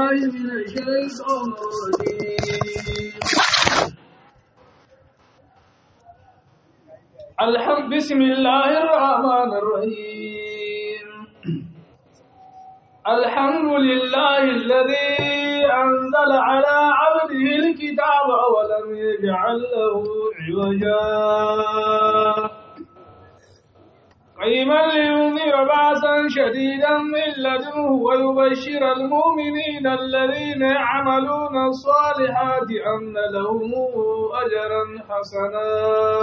بالله من الشيطان الرجيم الحمد بسم الله الرحمن الرحيم الحمد لله الذي أنزل على عبده الكتاب ولم يجعل له عوجا قيما لينذر بأسا شديدا من لدنه ويبشر المؤمنين الذين يعملون الصالحات أن لهم أجرا حسنا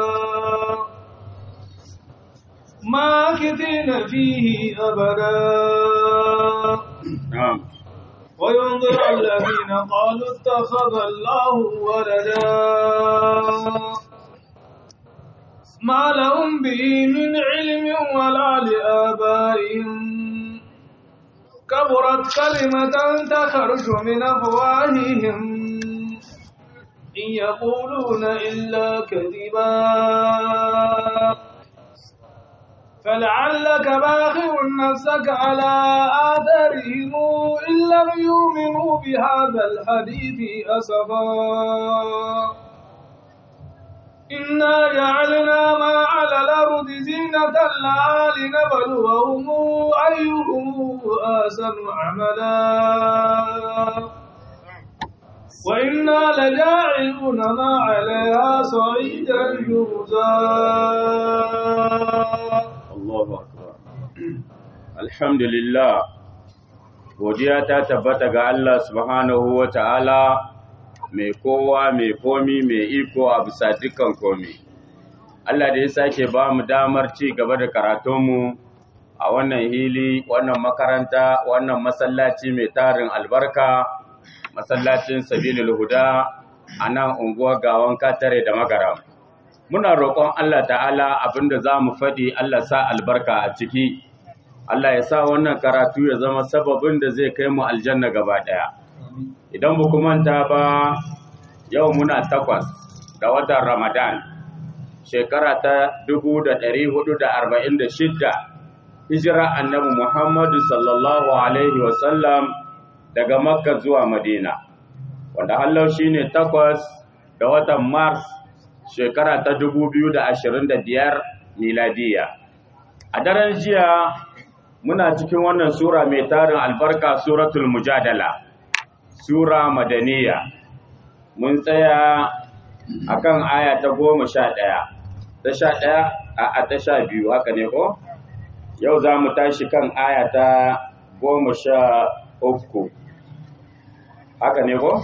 ماكثين فيه أبدا نعم وينظر الذين قالوا اتخذ الله ولدا ما لهم به من علم ولا لآبائهم كبرت كلمة تخرج من أفواههم إن يقولون إلا كذبا فلعلك باخع نفسك على آثارهم إن لم يؤمنوا بهذا الحديث أسفا إنا جعلنا ما على الأرض زينة لها لنبلوهم أيهم أحسن عملا وإنا لجاعلون ما عليها صعيدا جرزا Allahu akbar Alhamdulillah godiya ta tabbata ga Allah subhanahu wa ta'ala mai kowa mai komi mai iko a bisa dukkan komi Allah da ya sake ba mu damar ci gaba da karatunmu a wannan hili wannan makaranta wannan masallaci mai tarin albarka masallacin sabilil huda a nan unguwar gawan katare da magaram muna roƙon Allah ta'ala abinda za mu faɗi Allah sa albarka a ciki Allah ya sa wannan karatu ya zama sababin da zai kai mu aljanna gaba ɗaya idan ba ku manta ba yau muna takwas ga watan ramadan shekara ta 1446 hijira annabi muhammadu sallallahu alaihi wasallam daga makka zuwa madina wanda hallau shine takwas ga watan mars shekara ta 2025 miladiya. A daren jiya muna cikin wannan sura mai tarin albarka suratul mujadala, sura madaniya. Mun tsaya akan aya ta goma sha ɗaya, ta sha ɗaya a ta sha biyu haka ne ko? Yau za mu tashi kan aya ta goma sha uku. Haka ne ko?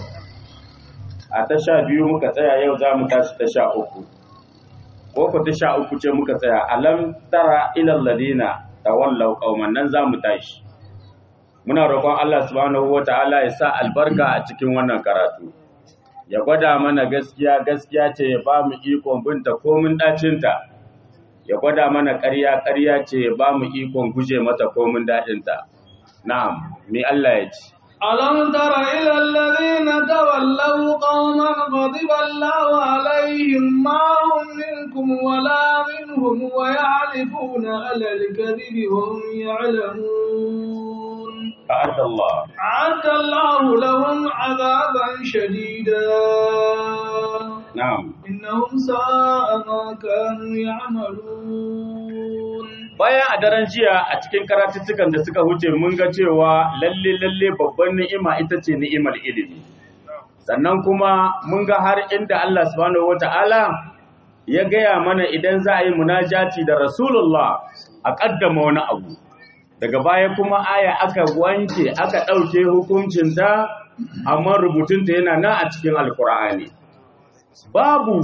a ta sha biyu muka tsaya yau za mu tashi ta sha uku ko ku ta sha uku ce muka tsaya alam tara ilal ladina tawallau qauman nan za mu tashi muna roƙon Allah subhanahu wataala ya sa albarka a cikin wannan karatu ya gwada mana gaskiya gaskiya ce ya ba mu ikon binta komin dacinta ya gwada mana ƙarya ƙarya ce ya ba mu ikon guje mata komin daɗinta na'am me Allah ya ce ألم تر إلى الذين تولوا قوما غضب الله عليهم ما هم منكم ولا منهم ويعرفون على الكذب وهم يعلمون أعد الله أعد الله لهم عذابا شديدا نعم إنهم ساء ما كانوا يعملون bayan a daren jiya a cikin karatuttukan da suka wuce mun ga cewa lalle lalle babban ni'ima ita ce ni'imar ilimi sannan kuma mun ga har inda Allah subhanahu wata'ala ya gaya mana idan za a yi munajati da Rasulullah a kaddama wani abu daga baya kuma aya aka wanke aka ɗauke hukuncinta amma rubutunta yana nan a cikin alkur'ani babu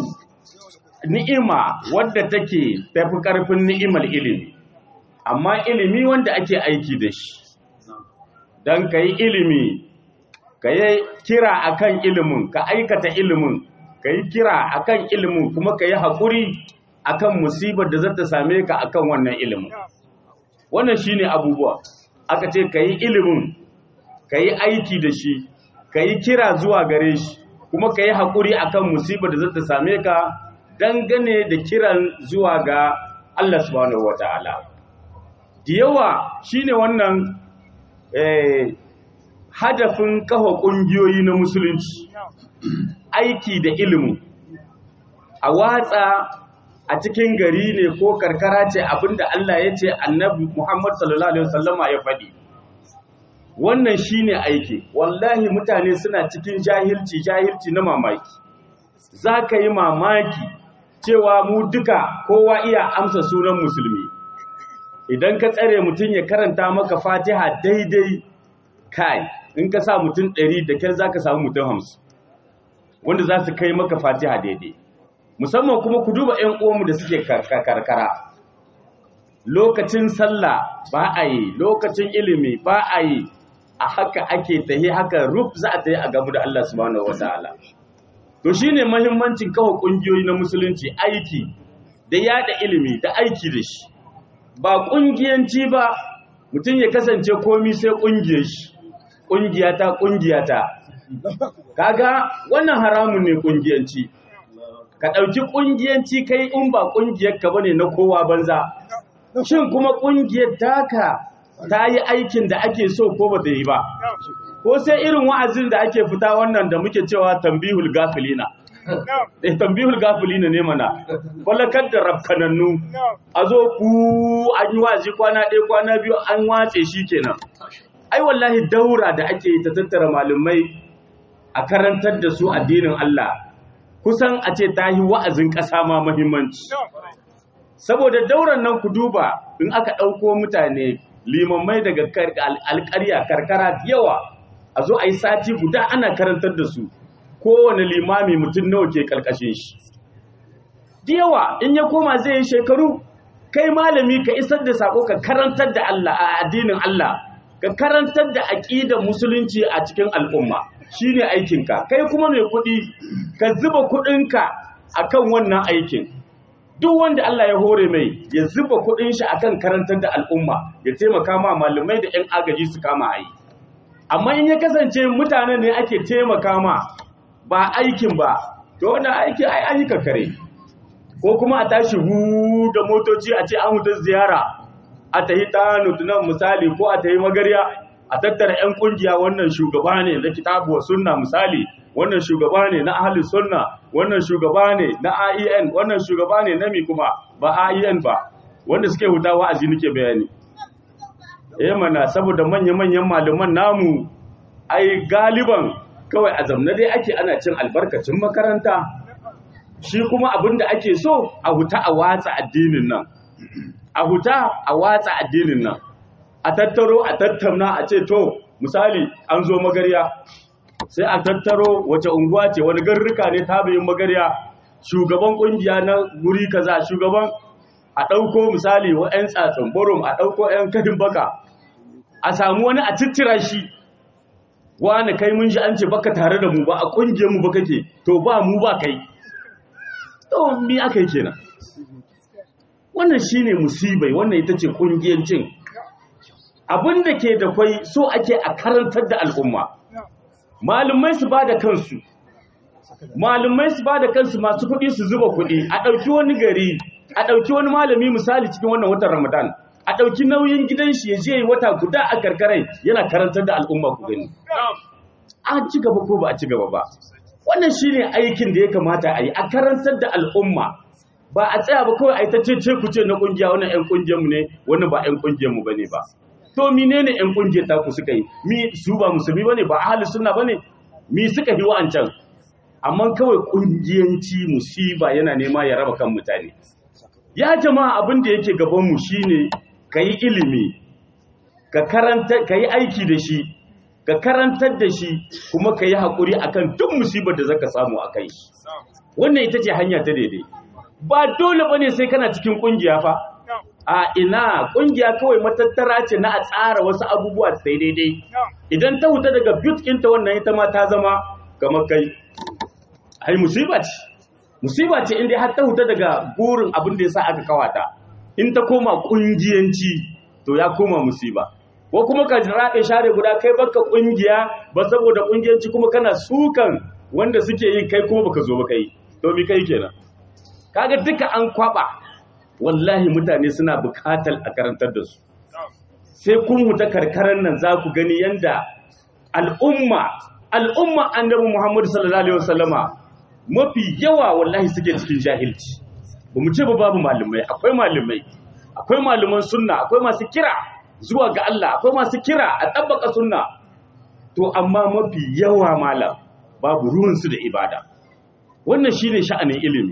ni'ima wadda take tafi ƙarfin ni'imar ilimi amma ilimi wanda ake aiki da shi don ka yi ilimi ka yi kira akan ilimin ka aikata ilimin ka yi kira akan ilimin kuma ka yi haƙuri akan musibar da za ta same ka akan wannan ilimin wannan shine abubuwa aka ce ka yi ilimin ka yi aiki da shi ka yi kira zuwa gare shi kuma ka yi haƙuri akan musibar da za ta same ka dangane da kiran zuwa ga Allah subhanahu wa ta'ala. Da yawa shi ne wannan hadafin kafa ƙungiyoyi na musulunci aiki da ilimin a watsa a cikin gari ne ko karkara ce abinda Allah ya ce annabi Muhammad sallallahu alaihi wasallama ya faɗi wannan shine aiki wallahi mutane suna cikin jahilci jahilci na mamaki za ka yi mamaki cewa mu duka kowa iya amsa sunan musulmi idan ka tsare mutum ya karanta maka fatiha daidai kai in ka sa mutum ɗari da kyar za ka samu mutum hamsin wanda za su kai maka fatiha daidai musamman kuma ku duba 'yan uwanmu da suke karkara lokacin sallah ba a yi lokacin ilimi ba a yi a haka ake tahi haka ruf za a tahi a gabu da Allah subhanahu wa ta'ala to shine mahimmancin kawo kungiyoyi na musulunci aiki da yada ilimi da aiki da shi ba kungiyanci ba mutum ya kasance komi sai kungiyar shi kungiyata kungiyata kaga wannan haramun ne kungiyanci ka ɗauki kungiyanci kai in ba kungiyar ka bane na kowa banza shin kuma kungiyar taka ta yi aikin da ake so ko ba ta yi ba ko sai irin wa'azin da ake fita wannan da muke cewa tambihul gafilina eh tambihul gafilina ne mana kwallakar da rafkanannu a zo ku an yi wa'azi kwana ɗaya kwana biyu an watse shi kenan ai wallahi daura da ake yi ta tattara malamai a karantar da su addinin Allah kusan a ce ta yi wa'azin ƙasa ma muhimmanci saboda dauran nan ku duba in aka ɗauko mutane limammai daga alƙarya karkara yawa a zo a yi sati guda ana karantar da su kowane limami mutum nawa ke ƙarƙashin shi yawa in ya koma zai yi shekaru kai malami ka isar da sako ka karantar da Allah a addinin Allah ka karantar da aƙidar musulunci a cikin al'umma shine aikinka kai kuma mai kuɗi ka zuba kuɗinka akan wannan aikin duk wanda Allah ya hore mai ya zuba kuɗin shi akan karantar da al'umma ya taimaka ma malamai da 'yan agaji su kama ayi amma in ya kasance mutanen ne ake taimaka ma ba aikin ba to wannan aiki ai an yi kakare ko kuma a tashi hu da motoci a ce an huta ziyara a tahi ta nutunan misali ko a tahi magarya a tattara 'yan kungiya wannan shugaba ne na kitabu wa sunna misali wannan shugaba ne na ahli sunna wannan shugaba ne na AEN wannan shugaba ne na mi kuma ba AEN ba wanda suke huta wa'azi nake bayani eh mana saboda manya-manyan malaman namu ai galiban kawai a zamna dai ake ana cin albarkacin makaranta shi kuma abinda ake so a huta a watsa addinin nan a huta a watsa addinin nan a tattaro a tattauna a ce to misali an zo magarya sai a tattaro wace unguwa ce wani garruka ne tabiyin magarya shugaban kungiya na guri kaza shugaban a ɗauko misali wa 'yan tsatsin borom a ɗauko 'yan kadin baka a samu wani a cittira shi wani kai mun shi an ce baka tare da mu ba a kungiyar mu ba kake to ba mu ba kai to mi aka yi kenan wannan shine musibai wannan ita ce kungiyancin abin da ke da kwai so ake a karantar da al'umma malumai su ba da kansu malumai su ba da kansu masu kuɗi su zuba kuɗi a ɗauki wani gari a ɗauki wani malami misali cikin wannan watan ramadan a ɗauki nauyin gidan shi ya je wata guda a karkarai yana karantar da al'umma ku gani a ci gaba ko ba a ci gaba ba wannan shine aikin da ya kamata a yi a karantar da al'umma ba a tsaya ba kawai a yi ta ce ku ce na kungiya wannan ƴan kungiyar mu ne wannan ba ƴan kungiyar mu bane ba to menene ƴan kungiyar ta ku suka yi mi su ba musulmi bane ba ahli sunna bane mi suka yi wa'ancan amma kawai kungiyanci musiba yana nema ya raba kan mutane ya jama'a abin da yake gaban mu shine kayi ilimi ka karanta kayi aiki da shi ka karantar da shi kuma kayi hakuri akan duk musibar da zaka samu akai wannan ita ce hanya ta daidai ba dole bane sai kana cikin kungiya fa a ina kungiya kawai matattara ce na a tsara wasu abubuwa sai daidai idan ta huta daga but ɗinta wannan ita ma ta zama kamar kai ai musiba ce musiba ce inda har ta huta daga burin abin da yasa aka kawata in ta koma kungiyanci to ya koma musiba ko kuma ka raɗe share guda kai baka kungiya ba saboda kungiyanci kuma kana sukan wanda suke yi kai kuma baka zo ba kai to mi kai kenan kaga duka an kwaba wallahi mutane suna bukatar a karantar da su sai kun huta karkaran nan za ku gani yanda al'umma al'umma annabi Muhammad sallallahu alaihi wasallama mafi yawa wallahi suke cikin jahilci ba mu ce ba babu malamai akwai malamai akwai malaman sunna akwai masu kira zuwa ga Allah akwai masu kira a tabbaka sunna to amma mafi yawa malam babu ruwansu da ibada wannan shine sha'anin ilimi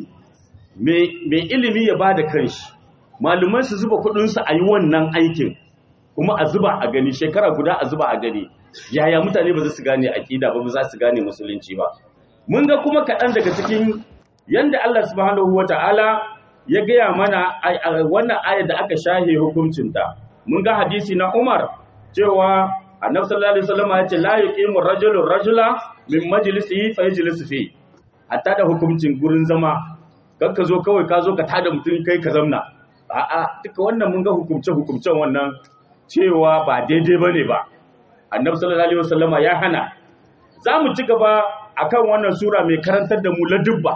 mai ilimi ya bada kanshi malumai su zuba kudinsu a yi wannan aikin kuma a zuba a gani shekara guda a zuba a gani yaya mutane ba za su gane aƙida ba ba za su gane musulunci ba mun ga kuma kaɗan daga cikin yanda Allah subhanahu wata'ala ya gaya mana wannan ayar da aka shahe hukuncinta mun ga hadisi na Umar cewa annabi sallallahu alaihi wasallam ya ce la yuqimu rajulu rajula min majlisihi fa yajlisu fi hatta da hukuncin gurin zama kar ka zo kawai ka zo ka tada mutum kai ka zamna a'a duka wannan mun ga hukumce hukumcen wannan cewa ba daidai bane ba annabi sallallahu alaihi wasallam ya hana za mu ci gaba akan wannan sura mai karantar da mu ladubba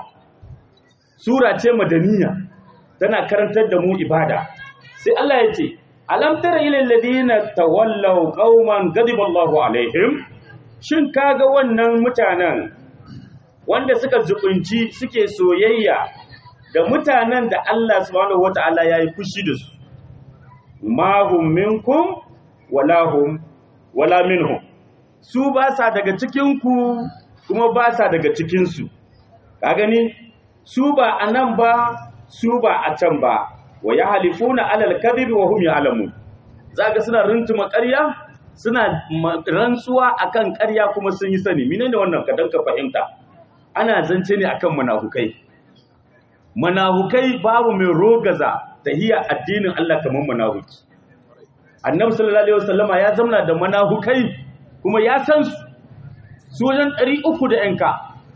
sura ce madaniya tana karantar da mu ibada sai Allah ya ce alam tara ila alladhina tawallaw qauman ghadiba Allahu alaihim shin kaga wannan mutanen wanda suka zubunci suke soyayya da mutanen da Allah subhanahu wataala yayi fushi da su ma hum minkum wala hum wala minhum su ba sa daga cikin ku kuma ba sa daga cikin su ka gani su ba anan ba su ba a can ba wa ya halifuna alal kadhibi wa hum ya'lamun zaka suna runtuma ƙarya suna rantsuwa akan ƙarya kuma sun yi sani menene wannan ka danka fahimta ana zance ne akan munafukai munafukai babu mai rogaza tahiya addinin Allah kamar munafiki annabi sallallahu alaihi wasallama ya zamna da munafukai kuma ya san su su wajen 300 da yanka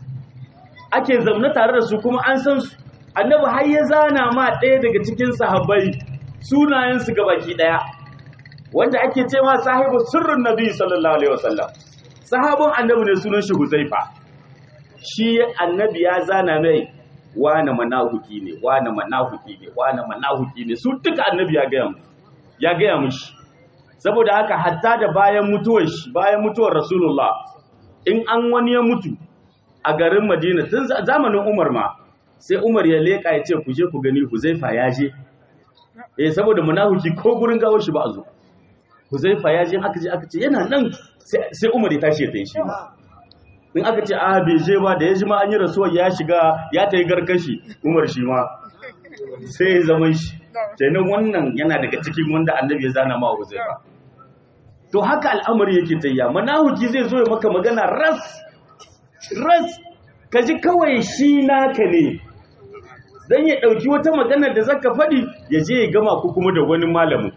ake zamna tare da su kuma an san su annabi har ya zana ma ɗaya daga cikin sahabbai sunayensu baki ɗaya wanda ake cewa sahibu sirrin nabi sallallahu alaihi wasallam sahabin annabi ne sunan shi huzaifa shi annabi ya zana mai wane manahuki ne wane manahuki ne wane manahuki ne su duka annabi ya gaya mu ya gaya mushi saboda haka hatta da bayan mutuwar shi bayan mutuwar rasulullah in an wani ya mutu a garin madina tun zamanin umar ma sai Umar ya leka ya ce ku je ku gani Huzaifa ya je eh saboda munafiki ko gurin gawo shi ba a zo Huzaifa ya je aka je aka ce yana nan sai Umar ya tashi ya tayi shi in aka ce a bai je ba da ya ji ma an yi rasuwar ya shiga ya tayi garkashi Umar shi ma sai ya zama shi kenan wannan yana daga cikin wanda Annabi ya zana ma Huzaifa to haka al'amari yake tayya munafiki zai zo ya maka magana ras ras kaji kawai shi naka ne dan ya ɗauki wata maganar da zaka faɗi ya je ya gama ku kuma da wani malamin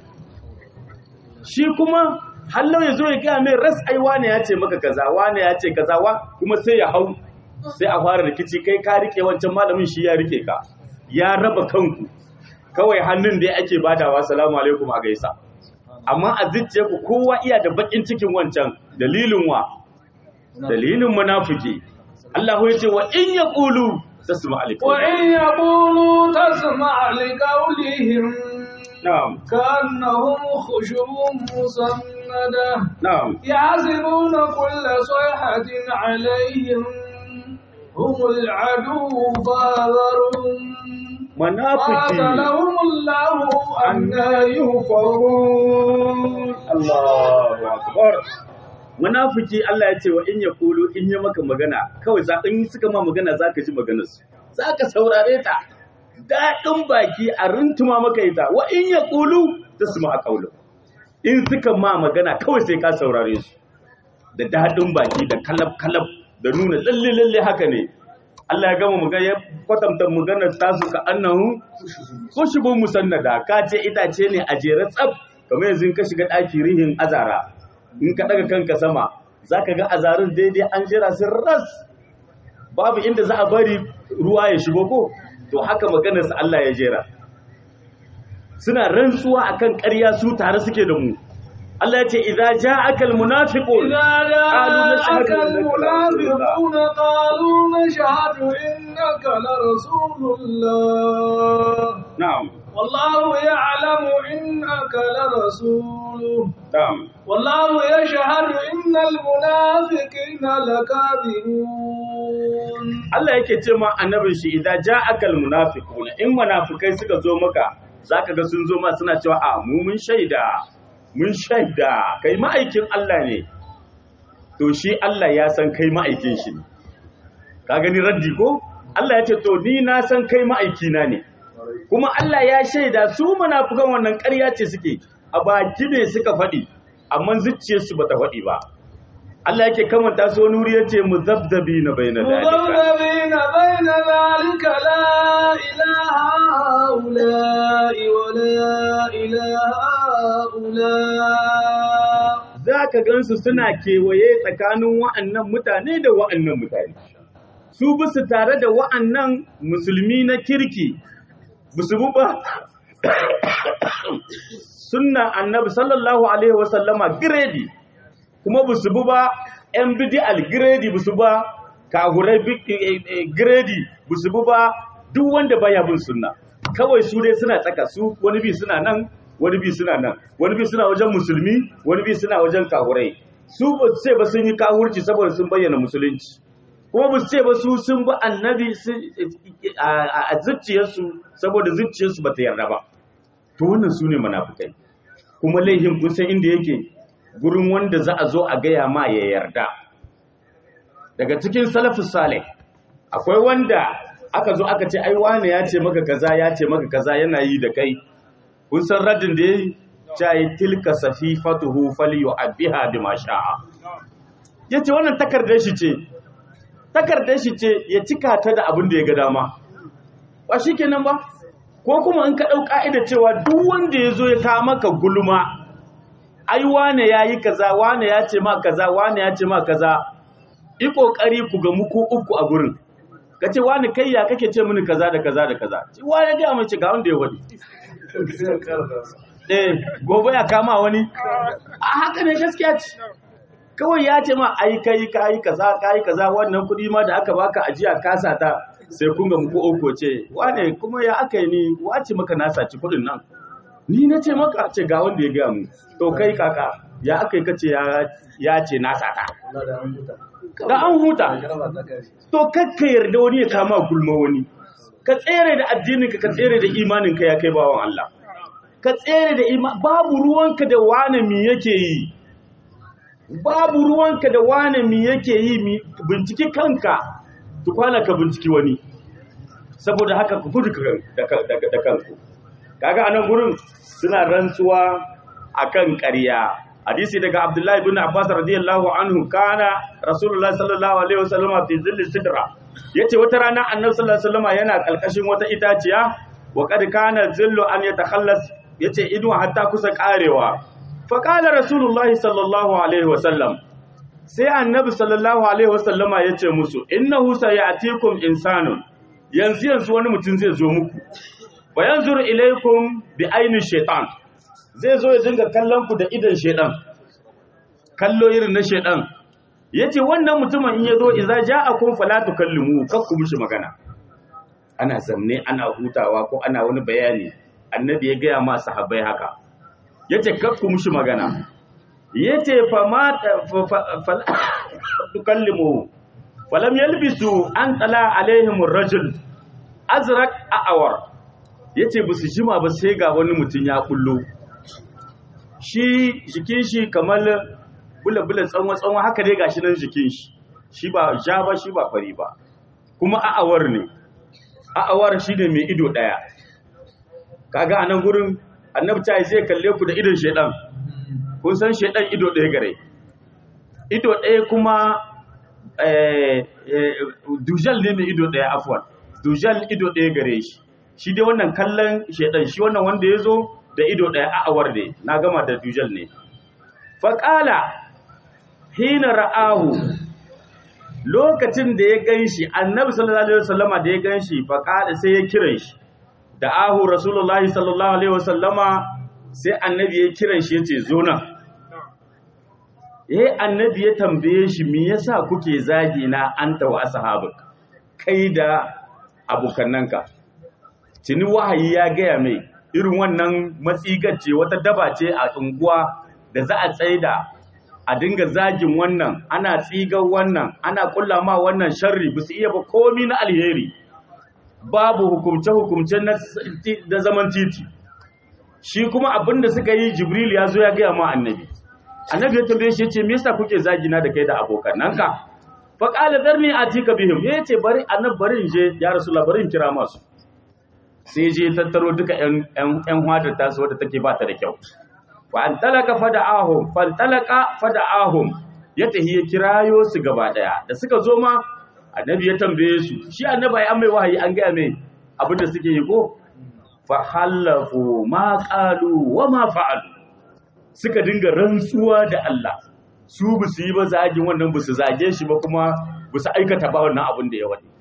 shi kuma hallau ya zo ya gaya mai ras ai wane ya ce maka kaza wane ya ce kaza wa kuma sai ya hau sai a fara rikici kai ka rike wancan malamin shi ya rike ka ya raba kanku kawai hannun da ake badawa salamu alaikum a gaisa amma a zuciya ku kowa iya da bakin cikin wancan dalilin wa dalilin munafiki Allah ya ce wa in yaqulu tasma alaikum وإن يقولوا تسمع لقولهم na'am كأنهم خشب مسندة na'am يحسبون كل صيحة عليهم هم العدو فاذرهم munafiki قاتلهم الله أنا يؤفكون Allahu akbar munafiki Allah ya ce wa in yaqulu in yi maka magana kawai za in suka ma magana zaka ji maganar su zaka saurare ta dadin baki a runtuma maka ita wa in yaqulu tasma qawlu in suka ma magana kawai sai ka saurare su da dadin baki da kalab kalab da nuna lalle lalle haka ne Allah ya gama magana ya kwatanta maganar tasu ka annahu kushubun musannada ka ce itace ne a jere tsab kamar yanzu in ka shiga ɗaki rihin azara in ka daga kanka sama zaka ga azarin daidai an jira sun ras babu inda za a bari ruwa ya shigo ko to haka maganar sa Allah ya jera suna rantsuwa akan ƙarya su tare suke da mu Allah ya ce idza ja'aka almunafiqun إذا قالوا نشهد جاءك إنك لرسول الله. المنافقون قالوا نشهد إنك لرسول الله na'am والله يعلم إنك لرسوله na'am والله يشهد إن المنافقين لكاذبون Allah yake ce ma annabin shi idza ja'aka almunafiqun in munafikai suka zo maka zaka ga sun zo ma suna cewa a mu mun shaida mun shaida kai ma'aikin Allah ne to shi Allah ya san kai ma'aikin shi ne ka gani raddi ko Allah ya ce to ni na san kai ma'aikina ne kuma Allah ya shaida su munafukan wannan ƙarya ce suke a baki ne suka faɗi amma zuciyarsu bata faɗi ba Allah yake kamanta su wani wuri yace muzabzabi na baina dalika مذبذبين بين ذلك لا إله هؤلاء ولا إله هؤلاء zaka gansu suna kewaye tsakanin wa'annan mutane da wa'annan mutane su bisu tare da wa'annan musulmi na kirki bisu bu ba sunna annabi sallallahu alaihi wasallama giredi kuma bisu bu ba yan bid'al giredi bisu ba kahurai giredi bisu bu ba duk wanda baya bin sunna kawai su dai suna tsaka su wani bi suna nan wani bi suna nan wani bi suna wajen musulmi wani bi suna wajen kahurai su ba su ce ba sun yi kahurci saboda sun bayyana musulunci kuma ba su ce ba su sun bi annabi su- a a zuciyarsu saboda zuciyarsu ba ta yarda ba to wannan su ne munafukai kuma laihin kun san inda yake gurin wanda za a zo a gaya ma ya yarda daga cikin salafus salih akwai wanda aka zo aka ce ai wane ya ce maka kaza ya ce maka kaza yana yi da kai kun san radin da yayi cai tilka safifatuhu falyu'abbiha bima sha'a yace wannan takardar shi ce takardar shi ce ya cika ta da abin da ya ga dama ba shikenan ba ko kuma in ka dau ka'ida cewa duk wanda yazo ya kawo maka gulma ai wane yayi kaza wane ya ce ma kaza wane ya ce ma kaza yi kokari ku ga muku uku a gurin ka ce wani kai ya kake ce mini kaza da kaza da kaza ci wani ga mace ga wanda ya wadi eh gobe ya kama wani a haka ne gaskiya ce kawai ya ce ma ai kai kai kaza kai kaza wannan kudi ma da aka baka ajiya kasa ta sai kun ga muku uku ce wane kuma ya aka yi ni wace maka na saci kudin nan ni na ce maka ce ga wanda ya gaya mu to kai kaka ya aka yi kace ya ya ce na sata da an huta to kakka yarda wani ya kama gulma wani ka tsere da addininka ka tsere da imaninka ya kai bawan Allah ka tsere da iman babu ruwanka da wane mi yake yi babu ruwanka da wane mi yake yi mi binciki kanka tukwana ka binciki wani saboda haka ku gudu da da kanku kaga anan gurin suna rantsuwa akan ƙarya hadisi daga Abdullahi bin Abbas radiyallahu anhu kana Rasulullahi sallallahu alaihi wasallam fi zilli sidra yace wata rana Annabi sallallahu alaihi wasallam yana kalkashin wata itaciya wa kad kana zillu an yatakhallas yace ido hatta kusa karewa fa qala Rasulullahi sallallahu alaihi wasallam sai Annabi sallallahu alaihi wasallama yace musu innahu sayatikum insanun yanzu yanzu wani mutum zai zo muku wa yanzuru ilaykum bi aini shaitan zai zo ya dinga kallon ku da idan shaitan kallo irin na shaitan yace wannan mutumin in yazo idza ja'akum fala tukallimu kakku mishi magana ana zamne ana hutawa ko ana wani bayani annabi ya gaya ma sahabbai haka yace kakku mishi magana yace fa ma fala tukallimu falam yalbisu an tala alaihim ar-rajul azraq a'awar yace ba su jima ba sai ga wani mutum ya kullo shi jikin shi kamar bula-bula tsanwa-tsanwa haka dai gashi nan jikin shi shi ba ja ba shi ba fari ba kuma a'awar ne a'awar shi ne mai ido ɗaya kaga a nan gurin annabta zai kalle ku da idon shaidan kun san shaidan ido ɗaya gare ido ɗaya kuma dujal ne mai ido ɗaya afuwan dujal ido ɗaya gare shi shi dai wannan kallon shaidan shi wannan wanda ya zo da ido ɗaya a'awar ne na gama da dujal ne faƙala hina ra'ahu lokacin da ya gan shi annabi sallallahu alaihi wasallama da ya gan shi faƙala sai ya kiran shi da ahu rasulullahi sallallahu alaihi wasallama sai annabi ya kiran shi ya ce zo nan eh annabi ya tambaye shi me yasa kuke zagi na anta wa ashabuk kai da abokannanka tuni wahayi ya gaya mai irin wannan matsigar ce wata daba ce a unguwa da za a tsaida a dinga zagin wannan ana tsigar wannan ana kulla ma wannan sharri ba su iya ba komi na alheri babu hukumce-hukumce na zaman titi shi kuma abinda suka yi jibril ya zo ya gaya ma annabi annabi ya tambaye shi ce me yasa kuke zagina da kai da abokananka fa qala darni atika bihim ya ce bari annabi bari in je ya rasulullah bari in kira masu sai je tattaro duka ƴan ƴan hadar tasu wadda take ba ta da kyau wa an talaka fada'ahum fan talaka fada'ahum ya tahi ya kirayo su gaba daya da suka zo ma annabi ya tambaye su shi annabi ai an mai wahayi an ga mai abinda suke yi ko fa halafu ma qalu wa ma fa'alu suka dinga rantsuwa da Allah su bu su yi ba zagin wannan bu su zage shi ba kuma bu su aikata ba wannan abin da ya wadi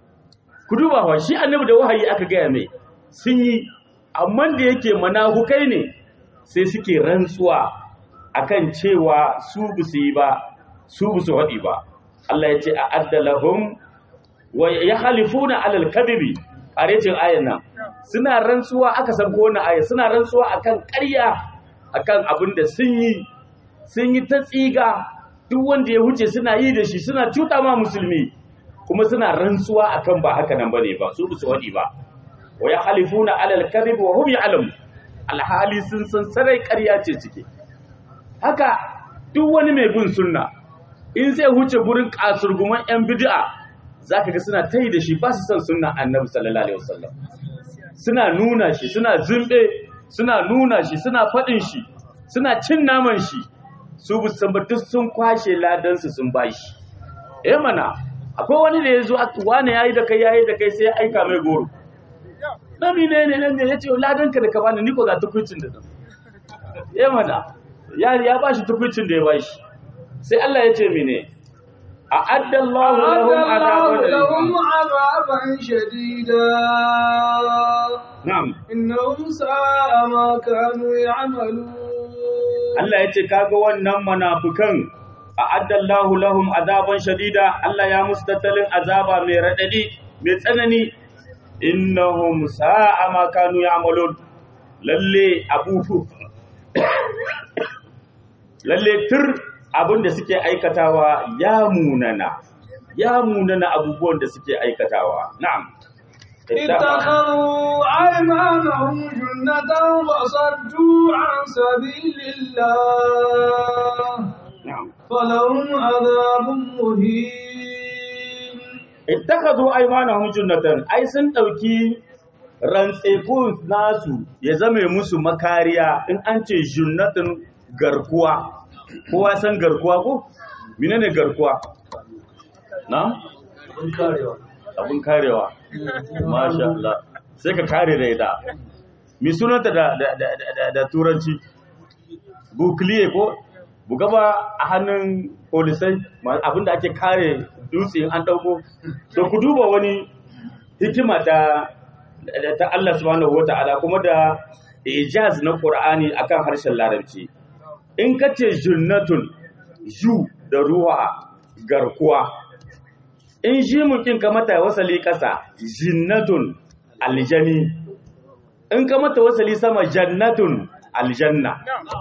ku duba fa shi annabi da wahayi aka gaya mai sun yi amma da yake manahukai ne sai suke rantsuwa akan cewa su bu su yi ba su bu su haɗi ba Allah ya ce a addalahum wa yahlifuna alal kadhibi arecin ayan nan suna rantsuwa aka san ko wannan aya suna rantsuwa akan ƙarya akan abin da sun yi sun yi ta tsiga duk wanda ya huce suna yi da shi suna cuta ma musulmi kuma suna rantsuwa akan ba haka nan bane ba su su wadi ba wa yahlifuna alal kadhib wa hum ya'lamu alhali sun san sarai ƙarya ce cike haka duk wani mai bin sunna in zai huce gurin kasurguman yan bid'a zaka ga suna tayi da shi ba su san sunna annabi sallallahu alaihi wasallam suna nuna shi suna zumbe suna nuna shi suna faɗin shi suna cin naman shi su bu san duk sun kwashe ladansu sun bashi eh mana akwai wani da ya zo wani yayi da kai yayi da kai sai ya aika mai goro nabi ne ne nan ne yace ladanka da ka bani ni ko ga tukuicin da nan eh mana ya ya bashi tukuicin da ya bashi sai Allah ya ce mene a'adda Allahu lahum adaban shadida na'am innahum sa'a ma kanu ya'malun Allah ya ce kaga wannan munafikan a'addallahu lahum azaban shadida Allah ya musu tattalin azaba mai radadi mai tsanani innahum sa'a ma kanu ya'malun lalle abu lalle tur abin da suke aikatawa ya munana ya munana abubuwan da suke aikatawa na'am اتخذوا أيمانهم جنة وصدوا عن سبيل الله na'am فلهم عذاب مهين ittakhadhu aymanahum junnatan ai sun dauki rantsefun nasu ya zame musu makariya in an ce junnatun garkuwa kowa san garkuwa ko menene garkuwa na abun karewa masha Allah sai ka kare da ita mi sunanta da da da, da, da turanci bukliye ko buga ba a hannun polisai ma- abinda ake kare dutse in an dauko to ku duba wani hikima ta da- ta Allah subhanahu wata'ala kuma da ijaz na Qur'ani akan harshen Larabci in kace junnatun ju da ruwa garkuwa in ji mukin ka mata wasali kasa jinnatun aljani in ka mata wasali sama jannatun aljanna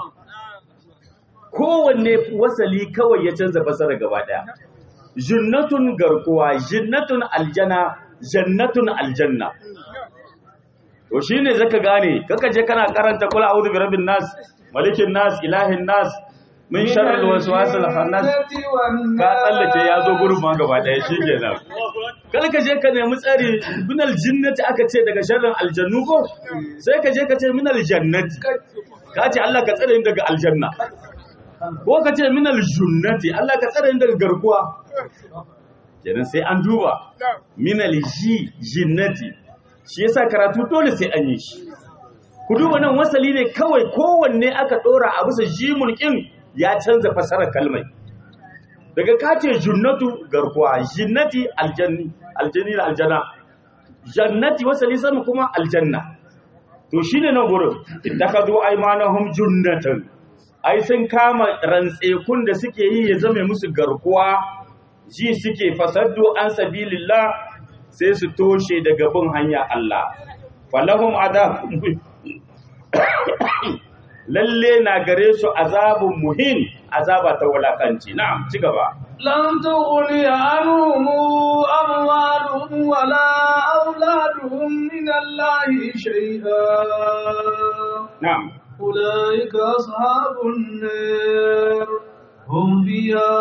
kowanne wasali kawai ya canza fasara gaba daya jinnatun garkuwa jinnatun aljana jannatun aljanna to shine zaka gane kaka je kana karanta kula a'udhu bi rabbin nas malikin nas ilahin nas min sharril waswasil khannas ka tsallake ya zo gurin ma gaba daya shikenan kar ka je ka nemi tsari minal jinnati aka ce daga sharrin aljannu ko sai ka je ka ce minal jannati ka ce Allah ka tsare ni daga aljanna ko ka ce minal junnati Allah ka tsare ni daga garkuwa kenan sai an duba minal ji jinnati shi yasa karatu dole sai an yi shi ku duba nan wasali ne kawai kowanne aka dora a bisa jimun kin ya canza fasarar kalmai daga kace junnatu garkuwa jinnati aljanni aljanni da aljanna jannati wasali sama kuma aljanna to shine nan gurin ittakhadhu aymanahum junnatan ai sun kama rantsekun da suke yi ya zame musu garkuwa ji suke fasaddu an sabilillah sai su toshe daga bin hanya Allah falahum adab lalle na gare su azabun muhin azaba ta wulakanci na'am ci gaba لن تغني عنهم أموالهم ولا أولادهم من الله شيئا na'am أولئك أصحاب النار هم فيها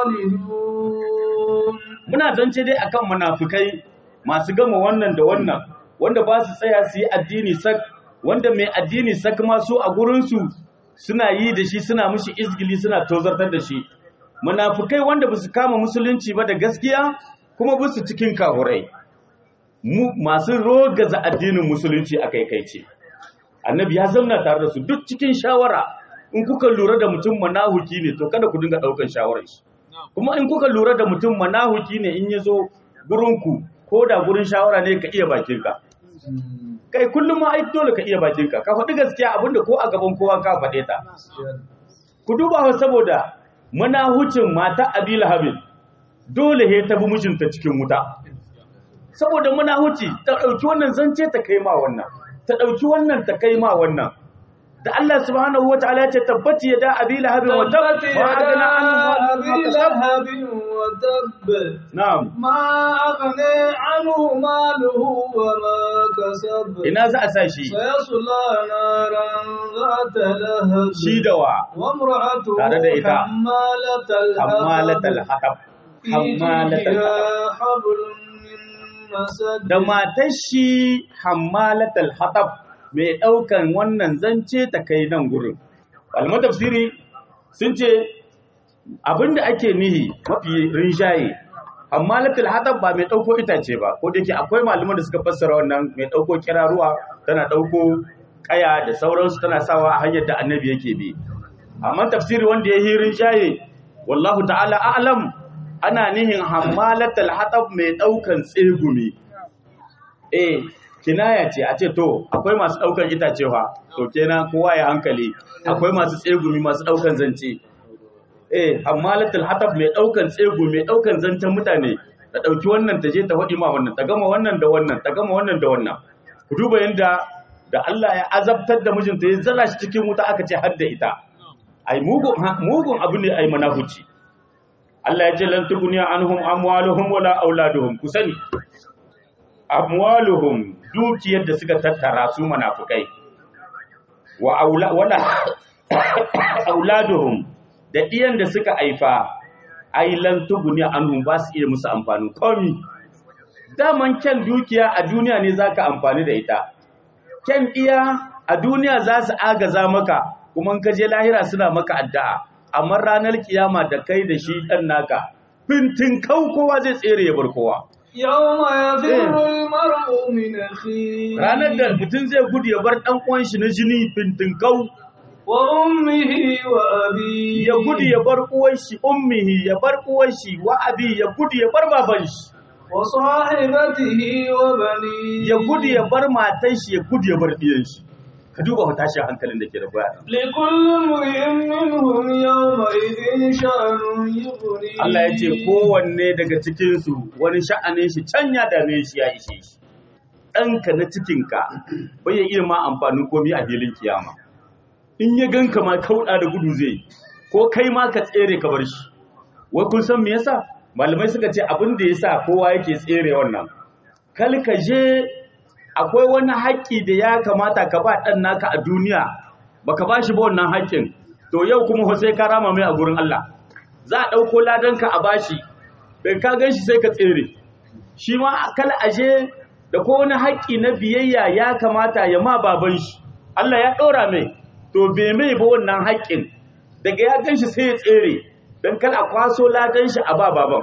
خالدون muna zance dai akan munafikai masu gama wannan da wannan wanda ba su tsaya su yi addini sak wanda mai addini sak ma su a gurinsu suna yi da shi suna mushi izgili suna tozartar da shi munafikai wanda ba su kama musulunci ba da gaskiya kuma ba su cikin kahurai mu masu rogaza addinin musulunci a kaikaice annabi ya zauna tare da su duk cikin shawara in kuka lura da mutum manahuki ne to kada ku dinga daukan shawarar shi kuma in kuka lura da mutum manahuki ne in ya zo gurinku ko da gurin shawara ne ka iya bakinka kai kullum ma ai dole ka iya bakinka ka faɗi gaskiya abinda ko a gaban kowa ka faɗe ta ku duba wa saboda manahucin mata abi lahabin dole he ta bi mijinta cikin wuta saboda manahuci ta ɗauki wannan zance ta kai ma wannan ta ɗauki wannan ta kai ma wannan da Allah subhanahu wa ta'ala ya ce tabbati ya da abi lahabin wa tab تبت ma يدا agana anhu أبي لهب وتب na'am ما أغني عنه ماله وما كسب ina za a sa shi سيصلى نارا ذات لهب shi da wa وامرأته Tare da ita. حمالة الحطب hammalatal hatab في hammalatal جيدها hatab حبل من مسد da matar shi hammalatal hatab mai ɗaukan wannan zance ta kai nan gurin malaman tafsiri sun ce abinda ake nihi mafi rinjaye hammalatal hatab ba mai ɗauko itace ba ko da yake akwai malaman da suka fassara wannan mai ɗauko kiraruwa tana ɗauko kaya da sauransu tana sawa a hanyar da annabi yake bi amma tafsiri wanda ya yi rinjaye wallahu ta'ala a'lam ana nihin hammalatal hatab mai ɗaukan tsegumi eh kinaya ce a ce to akwai masu daukan itace fa to kenan kowa ya hankali akwai masu tsegumi masu daukan zance eh hammalatul hatab mai daukan tsegu mai daukan zancen mutane ta dauki wannan ta je ta hadi ma wannan ta gama wannan da wannan ta gama wannan da wannan ku duba yanda da Allah ya azabtar da mijinta ya zala shi cikin wuta aka ce har da ita ai mugun mugun abu ne ai manahuci Allah ya ce lan tuguniya anhum amwaluhum wala auladuhum ku sani amwaluhum dukiyar da suka tattara su munafukai wa aula wala auladuhum da iyan da suka aifa ai lan tuguniya anhum ba su iya musu amfanin komi daman kyan dukiya a duniya ne zaka amfani da ita kyan iya a duniya za su agaza maka kuma in ka je lahira suna maka addu'a amma ranar kiyama da kai da shi dan naka fintin kau kowa zai tsere ya bar kowa يوم يفر المرء من أخيه ranar da mutum zai gudu ya bar dan uwan shi na jini fintin kau وأمه وأبيه ya gudu ya bar uwan shi ummihi ya bar uwan shi wa abi ya gudu ya bar baban shi وصاحبته وبنيه ya gudu ya bar matan shi ya gudu ya bar diyan shi ka duba fa tashin hankalin da ke da baya لكل امرئ منهم يومئذ شأن يغنيه Allah ya ce kowanne daga cikinsu wani sha'anin shi can ya dame shi ya ishe shi ɗanka na cikinka bai iya ma amfanin komi a filin kiyama in ya ganka ma kauɗa da gudu zai yi, ko kai ma ka tsere ka bar shi wai kun san me yasa malamai suka ce abin da yasa kowa yake tsere wannan kal ka je akwai wani haƙƙi da ya kamata ka ba ɗan naka a duniya baka ba shi ba wannan haƙƙin to yau kuma fa sai ka rama mai a gurin Allah za a ɗauko ladanka a bashi bai ka gan shi sai ka tsere shi ma kal aje da ko wani haƙƙi na biyayya ya kamata ya ma baban shi Allah ya ɗora mai to bai mai ba wannan haƙƙin daga ya gan shi sai ya tsere don kal a kwaso ladan shi a ba baban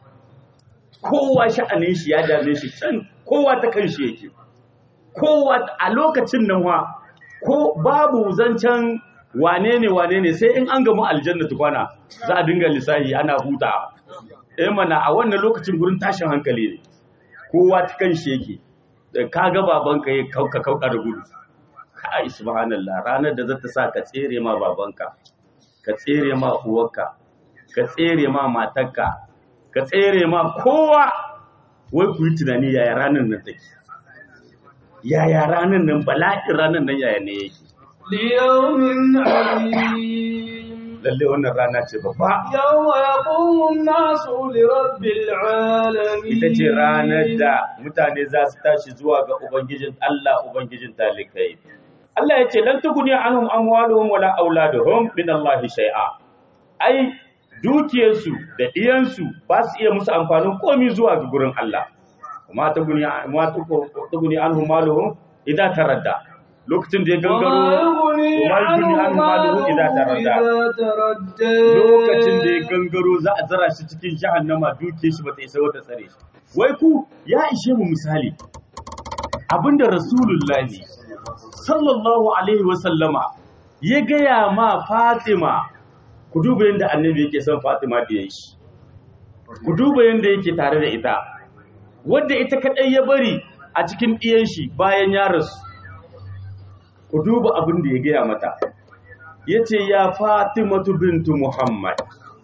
kowa sha'anin shi ya dame shi can kowa ta kan shi yake kowa a lokacin nan wa ko babu zancen wane ne wane ne sai in an gamu aljanna tukwana za a dinga lissahi ana huta eh mana a wannan lokacin gurin tashin hankali ne kowa ta kan shi yake da ka ga babanka ya kauka kauka da gudu kai subhanallah ranar da zata sa ka tsere ma babanka ka tsere ma uwarka ka tsere ma matarka ka tsere ma kowa wai ku yi tunani yaya ranar nan take yaya ranar nan bala'in ranar nan yaya ne yake ليوم عظيم lalle wannan rana ce babba يوم يقوم الناس لرب العالمين ita ce ranar da mutane za su tashi zuwa ga ubangijin Allah ubangijin talikai Allah ya ce lan tuguni anhum amwaluhum wala auladuhum min Allah shay'a ai dukiyarsu da diyansu ba su iya musu amfanin komai zuwa ga gurin Allah kuma tuguni ma tuguni anhum maluhum idan taradda lokacin da ya gangaro وما يغني وما يغني عنه عنه ماله ماله إذا تردى. إذا تردى lokacin da ya gangaro za a zara shi cikin jahannama duke shi bata isa wata tsare shi wai ku ya ishe mu misali abinda rasulullahi sallallahu alaihi wa sallama ya gaya ma fatima ku duba yadda annabi yake son fatima da shi ku duba yadda yake tare da ita wadda ita kadai ya bari a cikin ɗiyan shi bayan ya rasu ku duba abin da ya gaya mata ya ce ya fatimatu bintu muhammad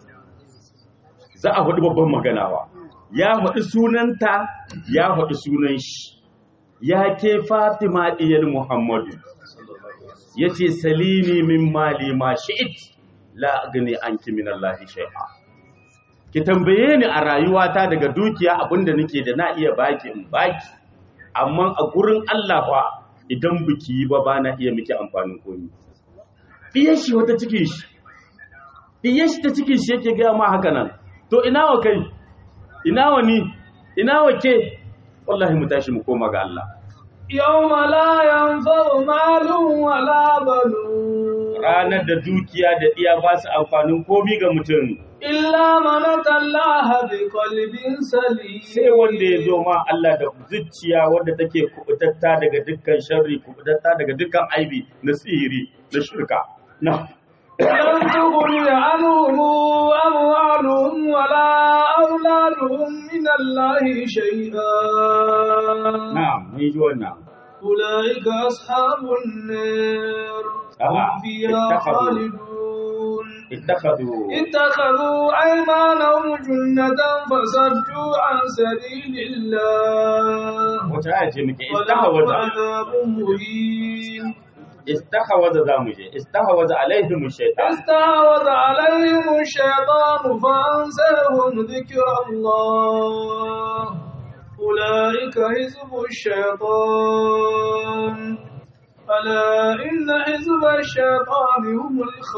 za a faɗi babban maganawa ya faɗi sunanta ya faɗi sunan shi ya ke fatima ɗiyar muhammadu ya ce salini min mali ma shi'it la gani an min Allahi shai'a ki tambaye ni a rayuwata daga dukiya abinda nake da na iya baki in baki amma a gurin Allah fa idan biki yi ba ba na iya miki amfanin komi ɗiyar shi wata cikin shi ɗiyar shi ta cikin shi yake gaya ma haka nan to ina wa kai ina wa ni ina wa ke wallahi mu tashi mu koma ga Allah يوم لا ينفع مال ولا بنون ranar da dukiya da ɗiya ba su amfanin komi ga mutum إلا من أتى الله بقلب سليم sai wanda ya zo ma Allah da zuciya wanda take kubutatta daga dukkan sharri kubutatta daga dukkan aibi na sihiri na shirka na لن تغني عنهم أموالهم ولا أولادهم من الله شيئا na'am mun ji wannan أولئك أصحاب النار آه، هم فيها اتخذوا. خالدون ittakhadhu اتخذوا أيمانهم جنة فصدوا عن سبيل الله wata aya ce muke ولهم istahwaza عذاب مهين istahwaza zamu je istahwaza alaihim shaytan استعوذ عليهم الشيطان فأنساهم ذكر الله أولئك حزب الشيطان ألا إن حزب الشيطان هم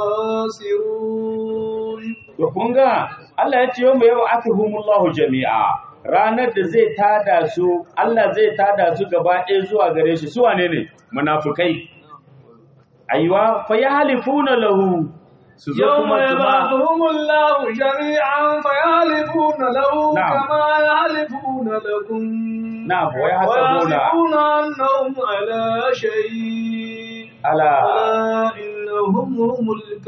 الخاسرون to kun ga Allah ya ce yau mai yau akihumullahu jami'a ranar da zai tada su Allah zai tada su gaba ɗaya zuwa gare shi su wane ne munafukai aiwa fa yahlifuna lahu su zo يوم kuma su ba يبعثهم الله جميعا فيحلفون له نعم. كما يحلفون لكم na wa yahsabuna ويحسبون أنهم على شيء ala ألا إنهم هم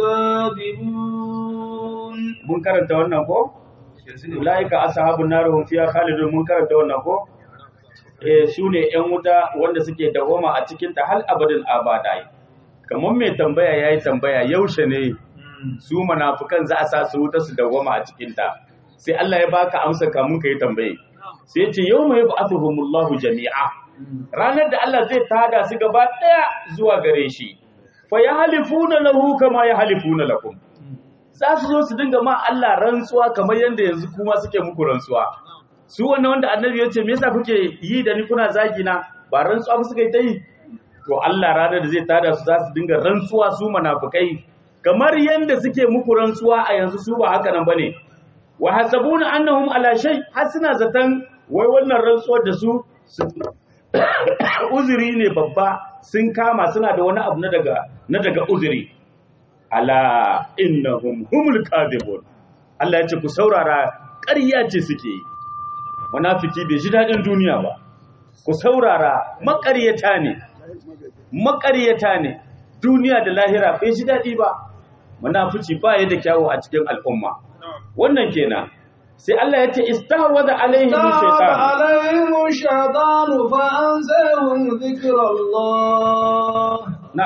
الكاذبون mun karanta wannan ko ulaika ashabun nar hum fiha khalidun mun karanta wannan ko eh sune yan wuta wanda suke dawoma a cikin ta hal abadin abadai kamar mai tambaya yayi tambaya yaushe ne su munafikan za a sa su wuta su dawoma a cikin ta sai Allah ya baka amsa kamun kai tambaye sai ya ce yawma yab'athuhumullahu jami'a ranar da Allah zai tada su gaba daya zuwa gare shi fa yahlifuna lahu kama yahlifuna lakum za su zo su dinga ma Allah rantsuwa kamar yadda yanzu kuma suke muku rantsuwa su wannan wanda annabi ya ce me yasa kuke yi da ni kuna zagi na ba rantsuwa ba suka yi ta yi to Allah ranar da zai tada su za su dinga rantsuwa su munafikai kamar yadda suke muku rantsuwa a yanzu su ba haka nan bane wa hasabuna annahum ala shay har suna zaton wai wannan rantsuwar da su su- uzuri ne babba sun kama suna da wani abu na daga na daga uzuri ala innahum humul kadhibun Allah ya ce ku saurara ƙarya ce suke yi munafiki bai ji dadin duniya ba ku saurara maƙaryata ne maƙaryata ne duniya da lahira bai ji dadi ba munafici ba ya da kyawu a cikin al'umma wannan kenan sai Allah ya ce istahwaza alaihim استعوذ shaytan عليهم الشيطان فأنساهم ذكر الله na'am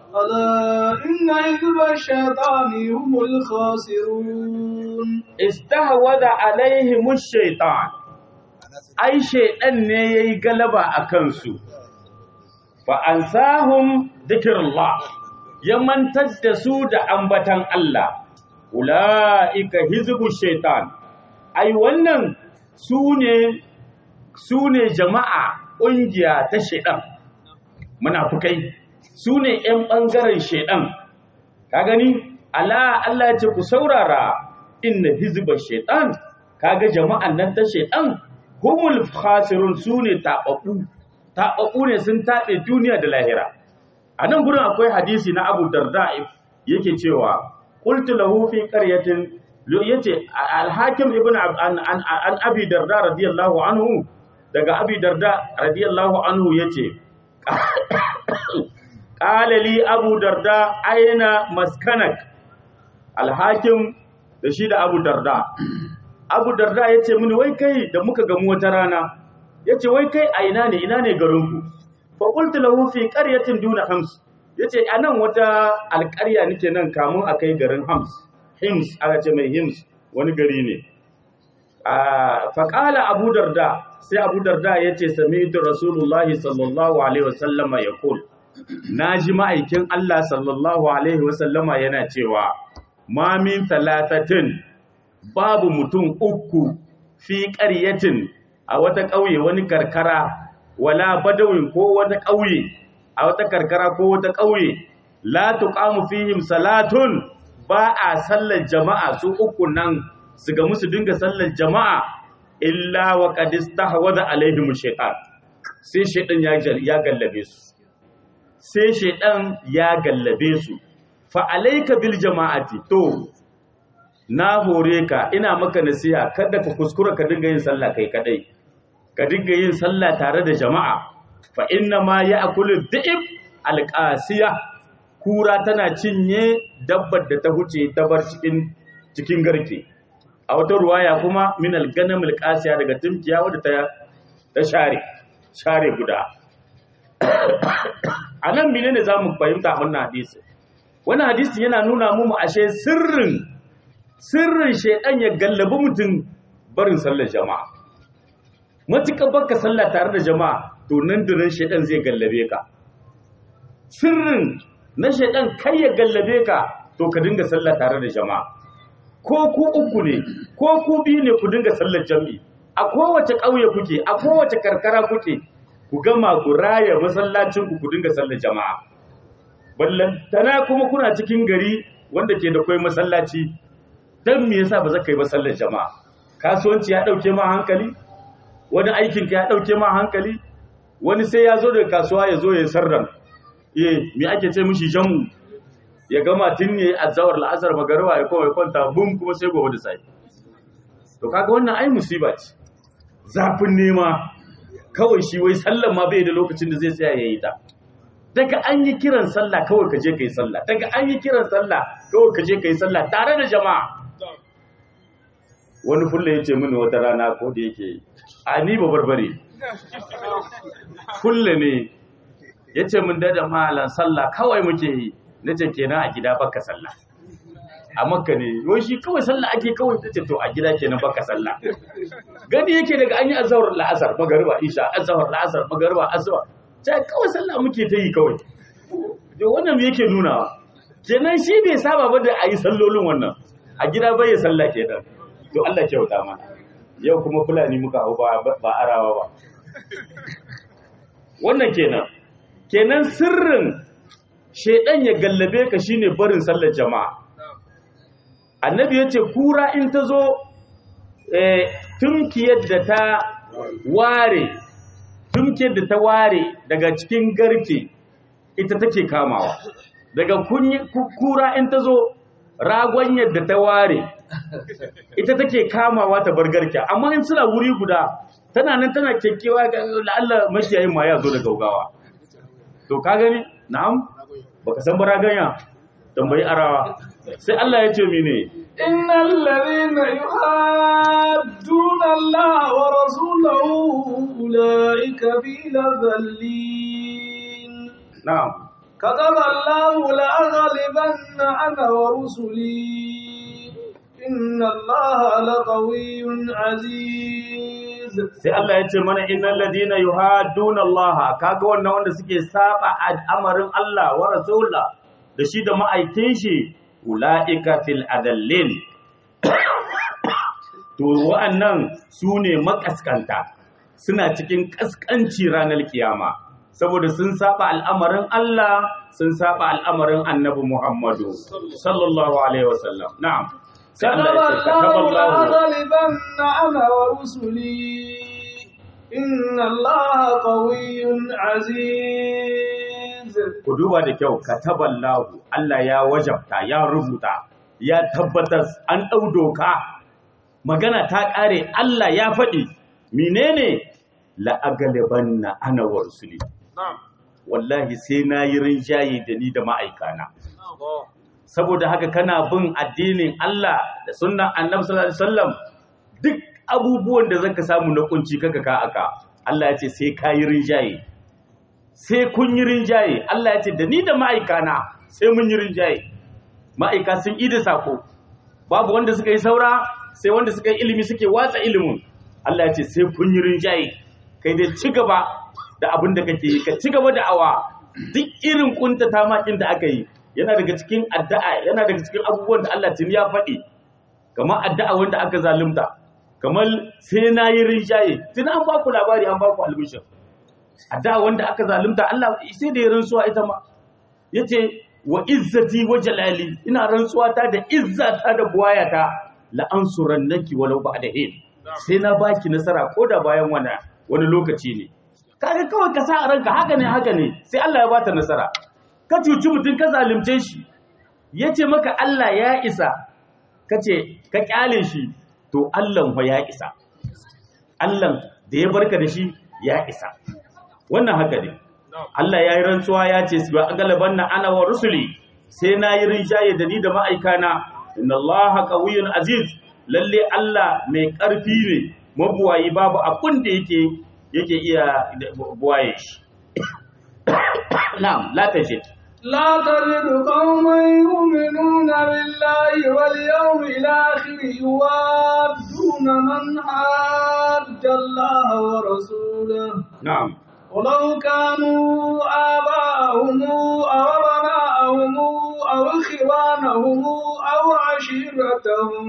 ألا إن حزب الشيطان هم الخاسرون istahwada alaihim shaitan ai shaitan ne yayi galaba a kansu fa ansahum dhikrullah ya mantar da su da ambatan Allah ulaika hizbu shaitan ai wannan su ne su ne jama'a ƙungiya ta shaitan munafukai su ne ‘yan ɓangaren shaitan ka gani ala Allah ya ce ku saurara inna hizba shaitan kaga jama'an nan ta shaitan humul khasirun sune tababbu tababbu ne sun tabe duniya da lahira a nan gurin akwai hadisi na Abu Darda yake cewa qultu lahu fi qaryatin yace al-hakim ibn an, an, an abi darda radiyallahu anhu daga abi darda radiyallahu anhu yace qala li abu darda aina maskanak al-hakim da shi da abu darda abu darda ya ce mini wai kai da muka gamu wata rana ya ce wai kai a ina ne ina ne garinku faƙultu lahu fi ƙaryatin duna hams ya ce a nan wata alƙarya nake nan kamun a kai garin hams hims aka ce mai hims wani gari ne faƙala abu darda sai abu darda ya ce sami rasulullahi sallallahu alaihi wasallama ya kul na ji ma'aikin allah sallallahu alaihi wasallama yana cewa ma min talatatin babu mutum uku fi ƙaryatin a wata ƙauye wani karkara wala badawin ko wata ƙauye a wata karkara ko wata ƙauye la tuqamu fihim salatun ba a sallar jama'a su uku nan su ga musu dinga sallar jama'a illa wa qad istahwaza alaihim shaytan sai shaytan ya ya gallabe su sai shaytan ya gallabe su fa alayka bil jama'ati to na hore ka ina maka nasiha kada ka kuskura ka dinga yin sallah kai kadai ka dinga yin sallah tare da jama'a fa inna ma ya'kulu dhi'ib alqasiya kura tana cinye dabbar da ta huce ta bar cikin cikin garke a wata ruwaya kuma min alganam alqasiya daga tumkiya wadda ta ta share share guda anan menene zamu fahimta wannan hadisi wannan hadisi yana nuna mu ashe sirrin sirrin shaidan ya gallabi mutum barin sallar jama'a matuƙa baka sallah tare da jama'a to nan da nan shaidan zai gallabe ka sirrin na shaidan kai ya gallabe ka to ka dinga sallah tare da jama'a ko ku uku ne ko ku biyu ne ku dinga sallar jami'i a kowace ƙauye kuke a kowace karkara kuke ku gama ku raya masallacin ku ku dinga sallar jama'a ballantana kuma kuna cikin gari wanda ke da kwai masallaci dan me yasa ba za ka yi ba sallar jama'a kasuwanci ya dauke ma hankali wani aikin ka ya dauke ma hankali wani sai ya zo daga kasuwa ya zo ya sarran eh me ake ce mishi jamu ya gama tun ne azawar la'asar magariba ya koma ya kwanta bum kuma sai gobe da sai to kaga wannan ai musiba ce zafin nema kawai shi wai sallar ma bai da lokacin da zai tsaya yayi ta daga an yi kiran sallah kawai ka je ka yi sallah daga an yi kiran sallah kawai ka je ka yi sallah tare da jama'a wani fulla ya ce mini wata rana ko da yake a ni ba barbare fulla ne ya ce min da malan sallah kawai muke yi na ce kenan a gida baka sallah a makka ne yau shi kawai sallah ake kawai ta ce to a gida kenan baka sallah gani yake daga an yi azahar la'asar magariba isha azahar la'asar magariba asuba ta kawai sallah muke ta yi kawai da wannan me yake nunawa kenan shi bai saba ba da a yi sallolin wannan a gida bai ya sallah kenan to Allah kyauta mana yau kuma fulani muka hau ba ba arawa ba wannan kenan kenan sirrin shedan ya gallabe ka shine barin sallar jama'a annabi yace kura in ta zo eh tunkiyar da ta ware tunkiyar da ta ware daga cikin garke ita take kamawa daga kura in ta zo ragon yadda ta ware ita take kamawa ta bar garke amma in suna wuri guda tana nan tana kekkewa ga la'alla mashiyayin ma ya zo da gaugawa to ka gani na'am baka san baraganya tambayi arawa sai Allah ya ce mene innal ladhina yuhadduna Allah wa rasulahu ulaika fi dhallin na'am كتب الله لأغلبن أنا ورسلي إن الله لقوي عزيز sai Allah ya ce mana innal ladina yuhadduna Allah kaga wannan wanda suke saba al'amarin Allah wa rasula da shi da ma'aikin shi ulaika fil adallin to wa'annan sune makaskanta suna cikin kaskanci ranar kiyama saboda sun saba al'amarin Allah sun saba al'amarin Annabi Muhammadu sallallahu alaihi wasallam na'am sai كتب Allah ya ce الله kataballahu لأغلبن أنا ورسلي إن الله قوي عزيز ku duba da kyau kataballahu Allah ya wajabta ya rubuta ya tabbatar an ɗau doka magana ta ƙare Allah ya faɗi menene la'agalibanna ana wa rusuli wallahi sai na yi rinjaye da ni da ma'aikana saboda haka kana bin addinin Allah da sunnan annabi sallallahu alaihi wasallam duk abubuwan da zaka samu na kunci kaka ka aka Allah ya ce sai ka yi rinjaye sai kun yi rinjaye Allah ya ce da ni da ma'aikana sai mun yi rinjaye ma'aika sun yi da sako babu wanda suka yi saura sai wanda suka yi ilimi suke watsa ilimin Allah ya ce sai kun yi rinjaye kai dai ci gaba da abin da kake yi ka ci gaba da awa duk irin kuntata makin da aka yi yana daga cikin addu'a yana daga cikin abubuwan da Allah tuni ya faɗi kamar addu'a wanda aka zalunta kamar sai na yi rinjaye tun an ba ku labari an ba ku albishir addu'a wanda aka zalunta Allah sai da ya rantsuwa ita ma yace wa izzati wa jalali ina rantsuwa ta da izzata da buwayata la ansurannaki walau ba'da hin sai na baki nasara ko da bayan wani wani lokaci ne kaga kawai ka sa a ranka haka ne haka ne sai Allah ya bata nasara ka cuci mutum ka zalunce shi yace maka Allah ya isa kace ka kyale shi to Allah fa ya isa Allah da ya barka da shi ya isa wannan haka ne Allah ya yi rantsuwa ya ce su ba galaban na ana wa rusuli sai na yi rinjaye da ni da ma'aikana inna Allah qawiyyun aziz lalle Allah mai ƙarfi ne mabuwayi babu abin da yake yake iya buwaye shi na'am la tajid لا تجد قوما يؤمنون بالله واليوم الآخر يوادون من حاد الله ورسوله na'am ولو كانوا آباءهم أو أبناءهم أو إخوانهم أو عشيرتهم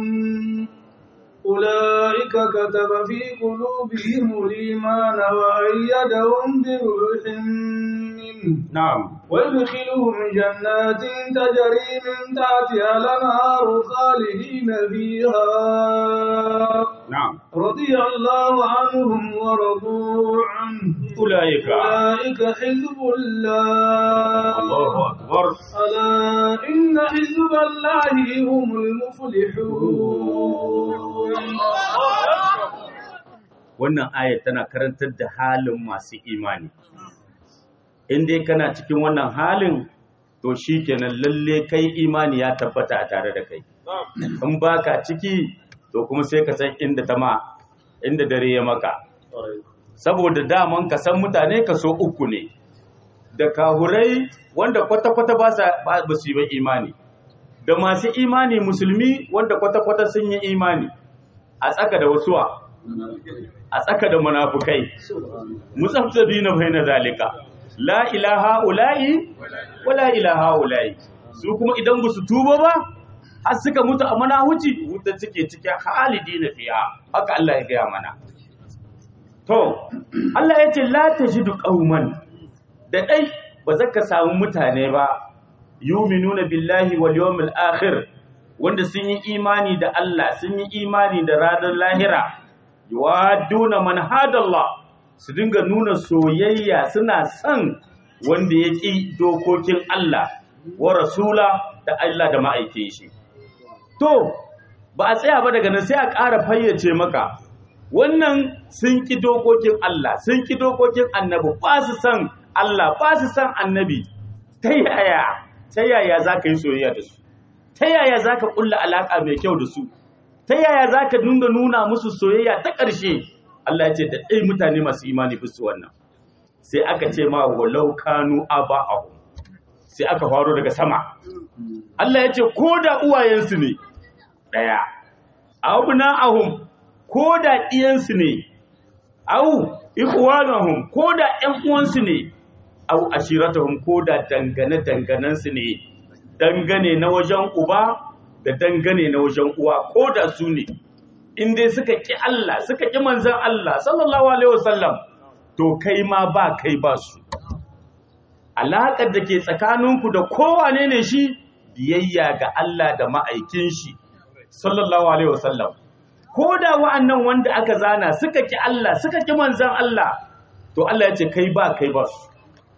أولئك كتب في قلوبهم الإيمان وأيدهم بروح منه na'am ويدخلهم جنات تجري من تحتها الأنهار خالدين فيها na'am رضي الله عنهم ورضوا عنه ulaika أولئك حزب الله Allahu akbar ألا إن حزب الله هم المفلحون wannan ayat tana karantar da halin masu imani in dai kana cikin wannan halin to shikenan lalle kai imani ya tabbata a tare da kai in baka ciki to kuma sai ka san inda ta ma inda dare ya maka saboda daman ka san mutane ka so uku ne da kahurai wanda kwata-kwata ba sa ba ba su yi ba imani da masu imani musulmi wanda kwata-kwata sun yi imani a tsaka da wasuwa a tsaka da munafukai musafsabi na bai na zalika la ilaha ula'i wa la ilaha ula'i su kuma idan ba su tuba ba har suka mutu a manahuci wuta cike cikin halidi na fiya haka Allah ya gaya mana to Allah ya ce la tajidu qauman da dai ba za ka samu mutane ba yuminuna billahi wal yawmil akhir wanda sun yi imani da Allah sun yi imani da ranar lahira yuwaduna man hadallah su dinga nuna soyayya suna son wanda ya ƙi dokokin Allah wa rasula da Allah da ma'aikin shi to ba a tsaya ba daga nan sai a ƙara fayyace maka wannan sun ƙi dokokin Allah sun ƙi dokokin annabi ba su san Allah ba su san annabi ta yaya ta yaya za ka yi soyayya da su ta yaya za ka ƙulla alaƙa mai kyau da su ta yaya za ka dinga nuna musu soyayya ta ƙarshe Allah ya ce da ɗai mutane masu imani fi su wannan sai aka ce ma walau kanu aba'ahu sai aka faro daga sama Allah ya ce ko da uwayensu ne ɗaya abuna ahum ko da ɗiyansu ne au ikhwanahum ko da ƴan uwansu ne au ashiratahum ko da dangane danganansu ne dangane na wajen uba da dangane na wajen uwa ko da su ne in dai suka ki Allah suka ki manzon Allah sallallahu alaihi wasallam to kai ma ba kai ba su alaƙar da ke tsakaninku da kowane ne shi biyayya ga Allah da ma'aikin shi sallallahu alaihi wasallam ko da wa'annan wanda aka zana suka ki Allah suka ki manzan Allah to Allah ya ce kai ba kai ba su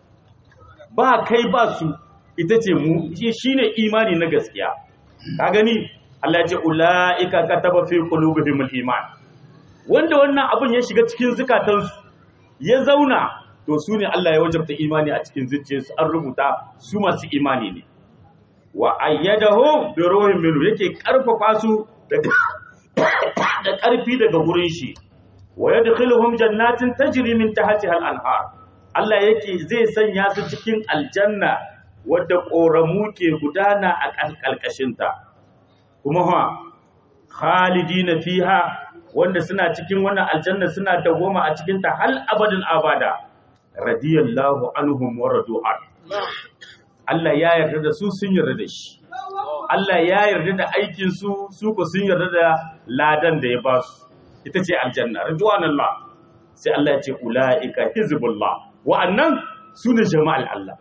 ba kai ba su ita ce mu shine imani na gaskiya ka gani Allah ya ce ulaika kataba fi qulubihimul iman wanda wannan abun ya shiga cikin zukatansu ya zauna to su ne Allah ya wajabta imani a cikin zuciyarsu an rubuta su masu imani ne wa ayyadahum bi ruhin minhu yake karfafa su daga da karfi daga gurin shi wa yadkhiluhum jannatin tajri min tahtiha al-anhar Allah yake zai sanya su cikin aljanna wadda koramu ke gudana a kalkashin ta kuma ha khalidina fiha wanda suna cikin wannan aljanna suna dawoma a cikin ta hal abadin abada radiyallahu anhum wa radu'an Allah ya yarda da su sun yarda da shi Allah ya yarda da aikin su su ko sun yarda da ladan da ya ba su ita ce aljanna ridwanullah sai Allah ya ce ulaika hizbullah wa'annan su ne jama'al Allah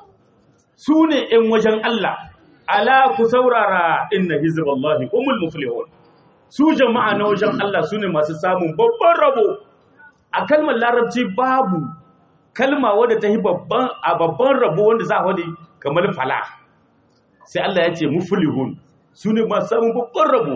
su ne ƴan wajen Allah ala ku saurara inna hizballahi humul muflihun su jama'a na wajen Allah su ne masu samun babban rabo a kalmar larabci babu kalma wadda ta yi babban a babban rabo wanda za a wadi kamar fala sai Allah ya ce muflihun su ne masu samun babban rabo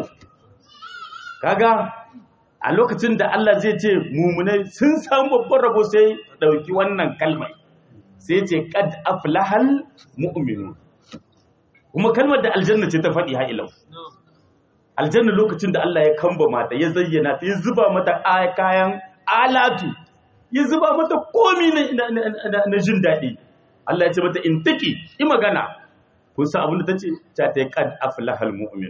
kaga a lokacin da Allah zai ce mumunai sun samu babban rabo sai dauki wannan kalmai sai ce qad aflahal mu'minun kuma kalmar da aljanna ce ta faɗi ha ilau aljanna lokacin da Allah ya kamba mata ya zayyana ta ya zuba mata kayan alatu ya zuba mata komi na jin daɗi Allah ya ce mata in taki yi magana kun san abin da ta ce ta ta yi kad aflahal mu'min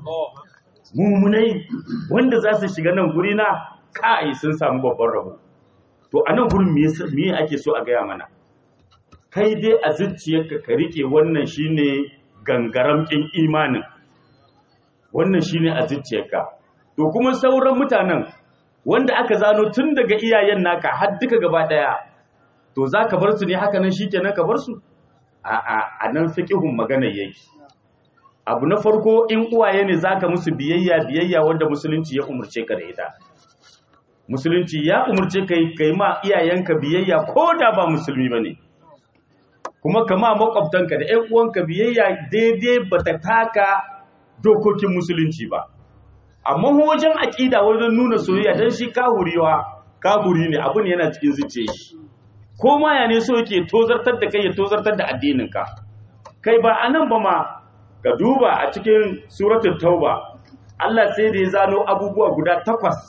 mumunai wanda za su shiga nan guri na kai sun samu babban rabo to a nan gurin me ake so a gaya mana kai dai a zuciyarka ka rike wannan shine gangaramkin imanin wannan shine a zuciyarka to kuma sauran mutanen wanda aka zano tun daga iyayen naka har duka gaba daya to za ka bar su ne haka nan shikenan ka bar su a'a a nan fiqhun magana yake abu na farko in uwaye ne zaka musu biyayya biyayya wanda musulunci ya umurce ka da ita musulunci ya umurce kai kai ma iyayenka biyayya ko da ba musulmi bane kuma kama makwabtanka da ƴan uwanka biyayya daidai bata taka dokokin musulunci ba amma wajen aƙida wajen nuna soyayya dan shi kahuriwa kahuri ne abun yana cikin zuciyar shi ko ma ya ne so yake tozartar da kai ya tozartar da addininka kai ba anan ba ma ka duba a cikin suratul tauba Allah sai da ya zano abubuwa guda takwas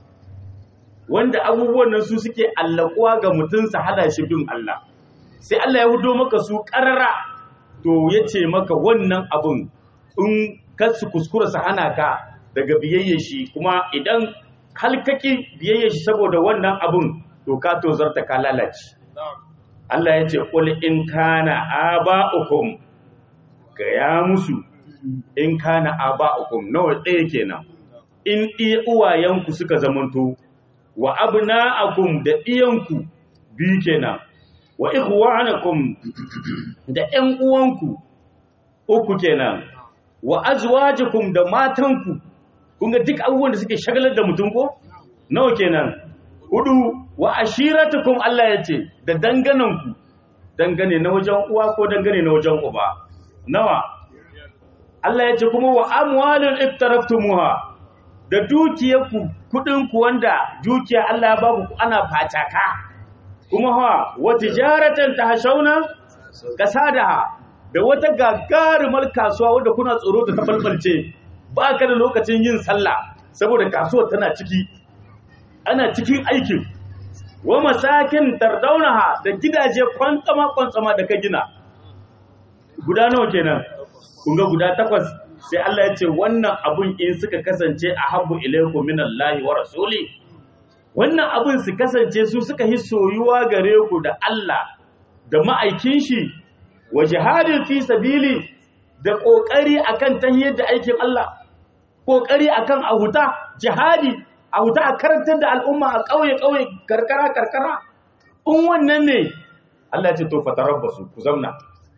wanda abubuwan nan su suke allakuwa ga mutum su hada shi bin Allah sai Allah ya hudo maka su karara to ya ce maka wannan abun in kar su kuskura su hana ka daga biyayya shi kuma idan halkaki biyayya shi saboda wannan abun to ka tozarta ka lalace Allah ya ce qul in kana aba'ukum ga ya musu in kana aba'ukum nawa ɗaya kenan in iya uwayenku suka zamanto wa abna'akum da iyanku biyu kenan wa ikhwanakum da ƴan uwanku uku kenan wa azwajukum da matanku kun ga duk abubuwan da suke shagalar da mutum ko nawa kenan hudu wa ashiratukum Allah ya ce da dangananku dangane na wajen uwa ko dangane na wajen uba nawa Allah ya ce kuma wa amwalun iftaraftumuha da dukiyarku kudinku wanda dukiya Allah ya baku ana fataka kuma ha wa tijaratan tahshawna kasadaha da wata gagarumar kasuwa wanda kuna tsoro ta tabalbalce ba ka da lokacin yin sallah saboda kasuwar tana ciki ana cikin aikin wa masakin tardaunaha da gidaje kwantsama kwantsama da ka gina guda nawa kenan kun ga guda takwas sai Allah ya ce wannan abun in suka kasance a habbu ilaikum minallahi wa rasuli wannan abun su kasance su suka yi soyuwa gare ku da Allah da ma'aikin shi wa jihadin fi sabili da kokari akan tahiyar da aikin Allah kokari akan ahuta jihadi ahuta a karantar da al'umma a kauye kauye karkara karkara in wannan ne Allah ya ce to fatarabbasu ku zamna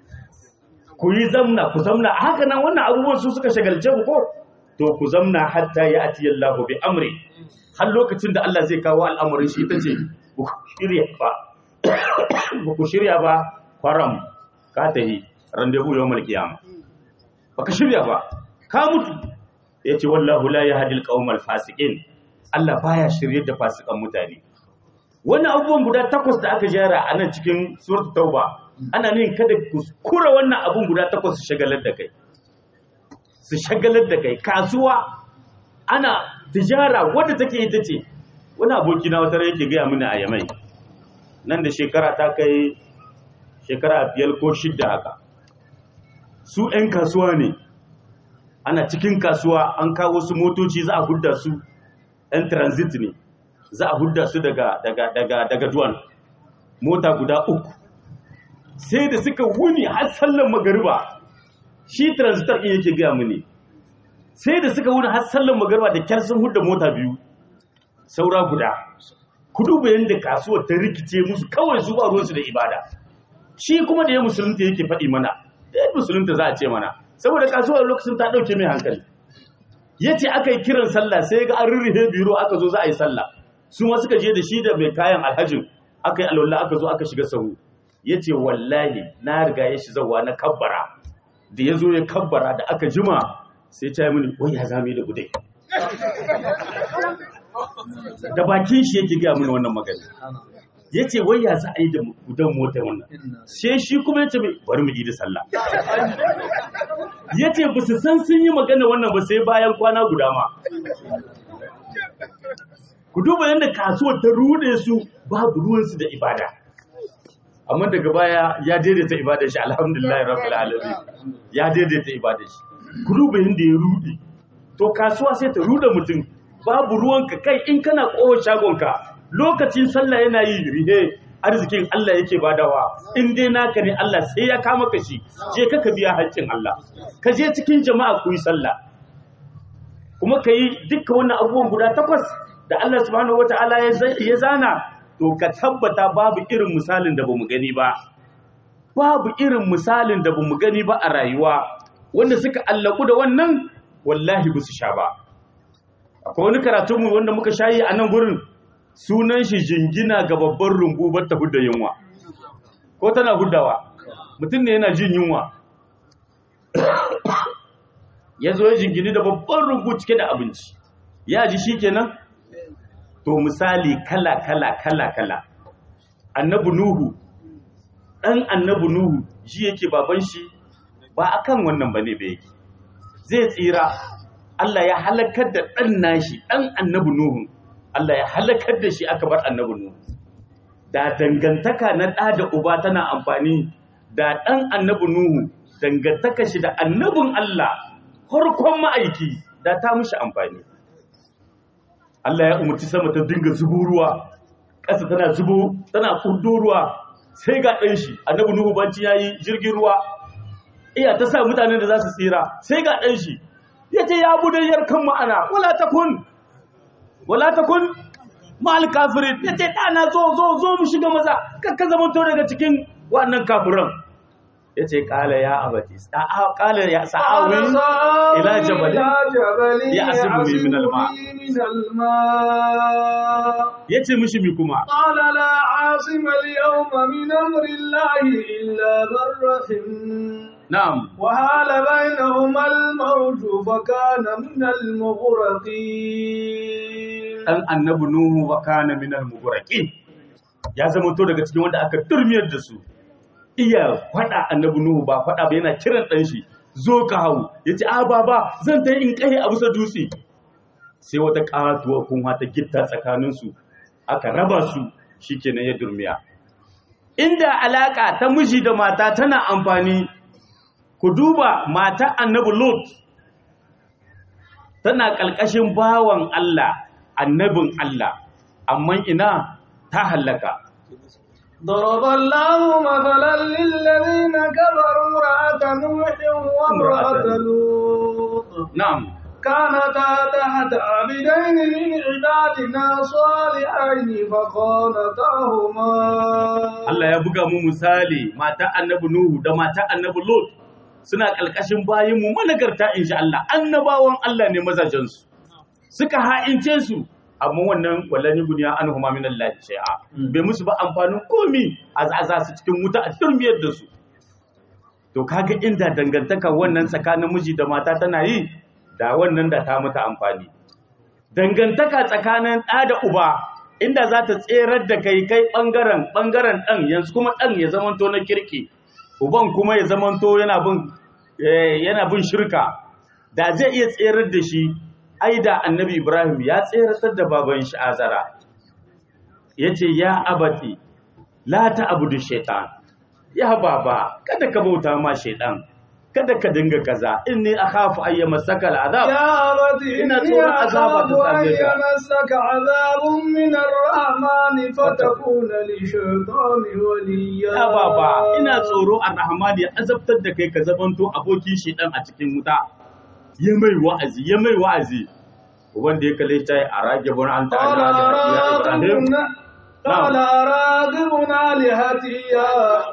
ku yi zamna ku zamna haka nan wannan abubuwan su suka shagalce ku ko to ku zamna hatta ya ati Allah bi amri har lokacin da Allah zai kawo al'amarin shi ita ce ku shirya ba ku shirya ba kwaram ka tahi randevu yawmal qiyama baka shirya ba ka mutu yace wallahu la yahdil qaumal fasiqin Allah baya shirye da fasikan mutane wannan abubuwan guda takwas da aka jera a nan cikin suratul tauba ana nin kada kuskura wannan abun guda takwas su shagalar da kai su shagalar da kai kasuwa ana tijara wadda take ita ce wani aboki na wata yake gaya mini a yamai nan da shekara ta kai shekara biyar ko shidda haka su 'yan kasuwa ne ana cikin kasuwa an kawo su motoci za a hudda su 'yan transit ne za a hudda su daga daga daga daga duwan mota guda uku sai da suka wuni har sallan magariba shi transitor ɗin yake gaya mini sai da suka wuni har sallan magariba da kyar sun hudda mota biyu saura guda ku duba yadda kasuwar ta rikice musu kawai su ba ruwansu da ibada shi kuma da ya musulunta yake faɗi mana da ya musulunta za a ce mana saboda kasuwar lokacin ta ɗauke mai hankali ya ce aka yi kiran sallah sai ga an rurrufe biro aka zo za a yi sallah su ma suka je da shi da mai kayan alhajin aka yi alwallah aka zo aka shiga sahu ya ce wallahi na riga ya shi zawa na kabbara da ya zo ya kabbara da aka jima sai ta yi mini wai ya zame da gudai da bakin shi yake gaya mini wannan magana ya ce wai ya za a yi da gudan mota wannan sai shi kuma ya ce mai bari mu yi da sallah ya ce ba su san sun yi magana wannan ba sai bayan kwana guda ma ku duba yadda kasuwar ta rude su babu ruwansu da ibada amma daga baya ya daidaita ibadar shi alhamdulillah rabbil alamin ya daidaita ibadar shi ku duba yadda ya rude to kasuwa sai ta rude mutum babu ruwanka kai in kana kowa shagonka lokacin sallah yana yi rihe arzikin Allah yake badawa in dai naka ne Allah sai ya kama ka shi je ka biya haƙƙin Allah ka je cikin jama'a ku yi sallah kuma ka yi dukkan wannan abubuwan guda takwas da Allah subhanahu wata'ala ya zana to ka tabbata babu irin misalin da bamu gani ba babu irin misalin da bamu gani ba a rayuwa wanda suka allaku da wannan wallahi ba su sha ba akwai wani karatunmu wanda muka shayi a nan gurin sunan shi jingina ga babban rumbu bar ta hudda yunwa ko tana huddawa mutum ne yana jin yunwa ya zo ya jingini da babban rumbu cike da abinci ya ji shi kenan to misali kala kala kala kala annabi nuhu dan annabi nuhu ji yake baban shi ba akan wannan bane ba yake zai tsira Allah ya halakar da dan nashi dan annabi nuhu Allah ya halakar da shi aka bar annabi nuhu da dangantaka na ɗa da uba tana amfani da ɗan annabi nuhu dangantaka shi da annabin Allah farkon ma'aiki da ta mushi amfani Allah ya umarci sama ta dinga zubo ruwa ƙasa tana zubo tana kudo ruwa sai ga ɗan shi annabi nuhu banci ya yi jirgin ruwa iya ta sa mutanen da za su tsira sai ga ɗan shi ya ce ya budayyar kan ma'ana wala takun wala takun ma'al kafirin ya ce ɗana zo zo zo mu shiga maza kakka zama to daga cikin wannan kafiran ya ce ƙala ya abati ƙala ya sa'awi ila jabali ya asibu mi min alma ya ce mishi mi kuma ƙala la asima al-yawma min amri llahi illa man rahim na'am وحال بينهما الموج فكان من المغرقين dan annabi nuhu wa kana min al-mughraqin ya zama to daga cikin wanda aka turmiyar da su iya fada annabi nuhu ba fada ba yana kiran dan shi zo ka hawo yace a baba zan ta in kai a bisa dutse sai wata katuwa kun ta gitta tsakanin su aka raba su shikenan ya durmiya inda alaka ta miji da mata tana amfani ku duba mata annabi Lut tana ƙalƙashin bawan Allah annabin Allah amma ina ta hallaka ضرب الله مثلا للذين كفروا امرأة نوح وامرأة لوط na'am كانتا تحت عبدين من عبادنا صالحين فخانتاهما Allah ya buga mu misali mata annabi Nuhu da mata annabi Lut suna ƙalƙashin bayin mu managarta insha Allah annabawan Allah ne mazajensu suka ha'ince su amma wannan wallani guniya an huma min Allah shay'a bai musu ba amfanin komi a za su cikin wuta a turmiyar da su to kaga inda dangantaka wannan tsakanin miji da mata tana yi da wannan da ta mata amfani dangantaka tsakanin ɗa da uba inda za ta tserar da kai kai ɓangaren ɓangaren ɗan yanzu kuma ɗan ya zamanto na kirki uban kuma ya zamanto yana bin eh, yana bin shirka da zai iya tserar da shi ai da annabi ibrahim ya tseratar da baban shi azara ya ce ya abati la ta abudu shaitan ya baba kada ka bauta ma shaitan kada ka dinga kaza inni akhafu ayyama sakal azab يا أبت ina إني tsoron azaba أخاف ta أن same ka يمسك عذاب من الرحمن فتكون للشيطان وليا ya baba ina tsoro ar-rahman ya azabtar da kai ka zamanto abokin shedan a cikin wuta ya mai wa'azi ya mai wa'azi wanda ya kalle ta a rage bon an ta قال ya ibrahim أراغب قال أراغب آلهتي يا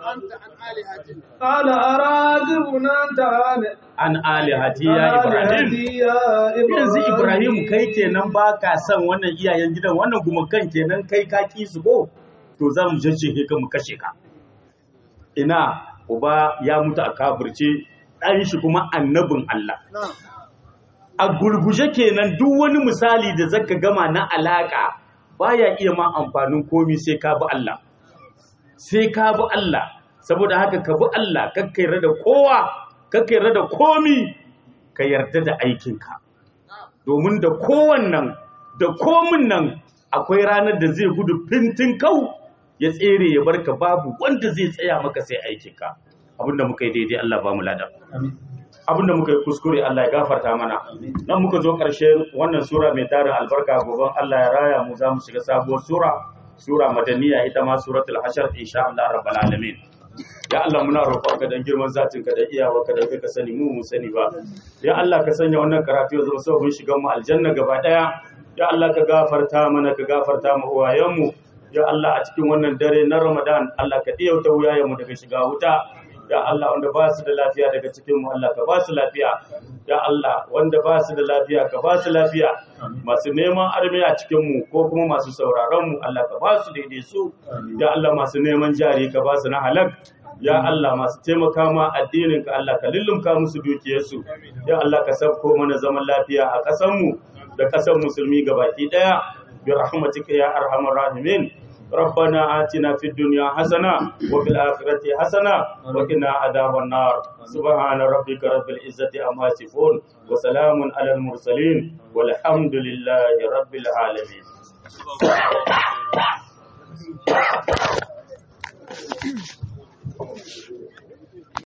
قال أراغب أنت عن an alihati ya ibrahim آلهتي يا yanzu ibrahim kai kenan ba ka son wannan iyayen gidan wannan kuma kan kenan kai ka ki su ko to za mu jajjehe ka mu kashe ka ina uba ya mutu a kafirce ɗan shi kuma annabin Allah a gurguje kenan duk wani misali da zaka gama na alaka baya iya ma amfanin komi sai ka bi Allah sai ka bi Allah saboda haka ka bi Allah kakkai da kowa kakkai da komi ka yarda da aikinka domin da kowannan da komin nan akwai ranar da zai gudu fintin kau ya tsere ya barka babu wanda zai tsaya maka sai aikinka abinda muka yi daidai Allah ba mu ladan abinda muka yi kuskure Allah ya gafarta mana nan muka zo ƙarshe wannan sura mai tarin albarka gobe Allah ya raya mu za mu shiga sabuwar sura sura madaniya ita ma suratul hashar insha Allah rabbal alamin ya Allah muna roƙonka dan girman zatin ka da iyawarka da kai ka sani mu mu sani ba ya Allah ka sanya wannan karatu ya zama sabon shigan mu aljanna gaba daya ya Allah ka gafarta mana ka gafarta mu uwayen mu ya Allah a cikin wannan dare na Ramadan Allah ka diyauta wuyayen mu daga shiga wuta ya Allah wanda ba su da lafiya daga cikin mu Allah ka ba su lafiya ya Allah wanda ba su da lafiya ka ba su lafiya masu neman armi a cikin mu ko kuma masu sauraron mu Allah ka ba su daidai su ya Allah masu neman jari ka ba su na halak ya Allah masu taimaka ma addinin ka Allah ka lullumka musu dukiyarsu ya Allah ka sabko mana zaman lafiya a ƙasar mu da ƙasar musulmi gabaki daya bi rahmatika ya arhamar rahimin ربنا آتنا في الدنيا حسنة وفي الآخرة حسنة وقنا عذاب النار سبحان ربك رب العزة عما يصفون وسلام على المرسلين والحمد لله رب العالمين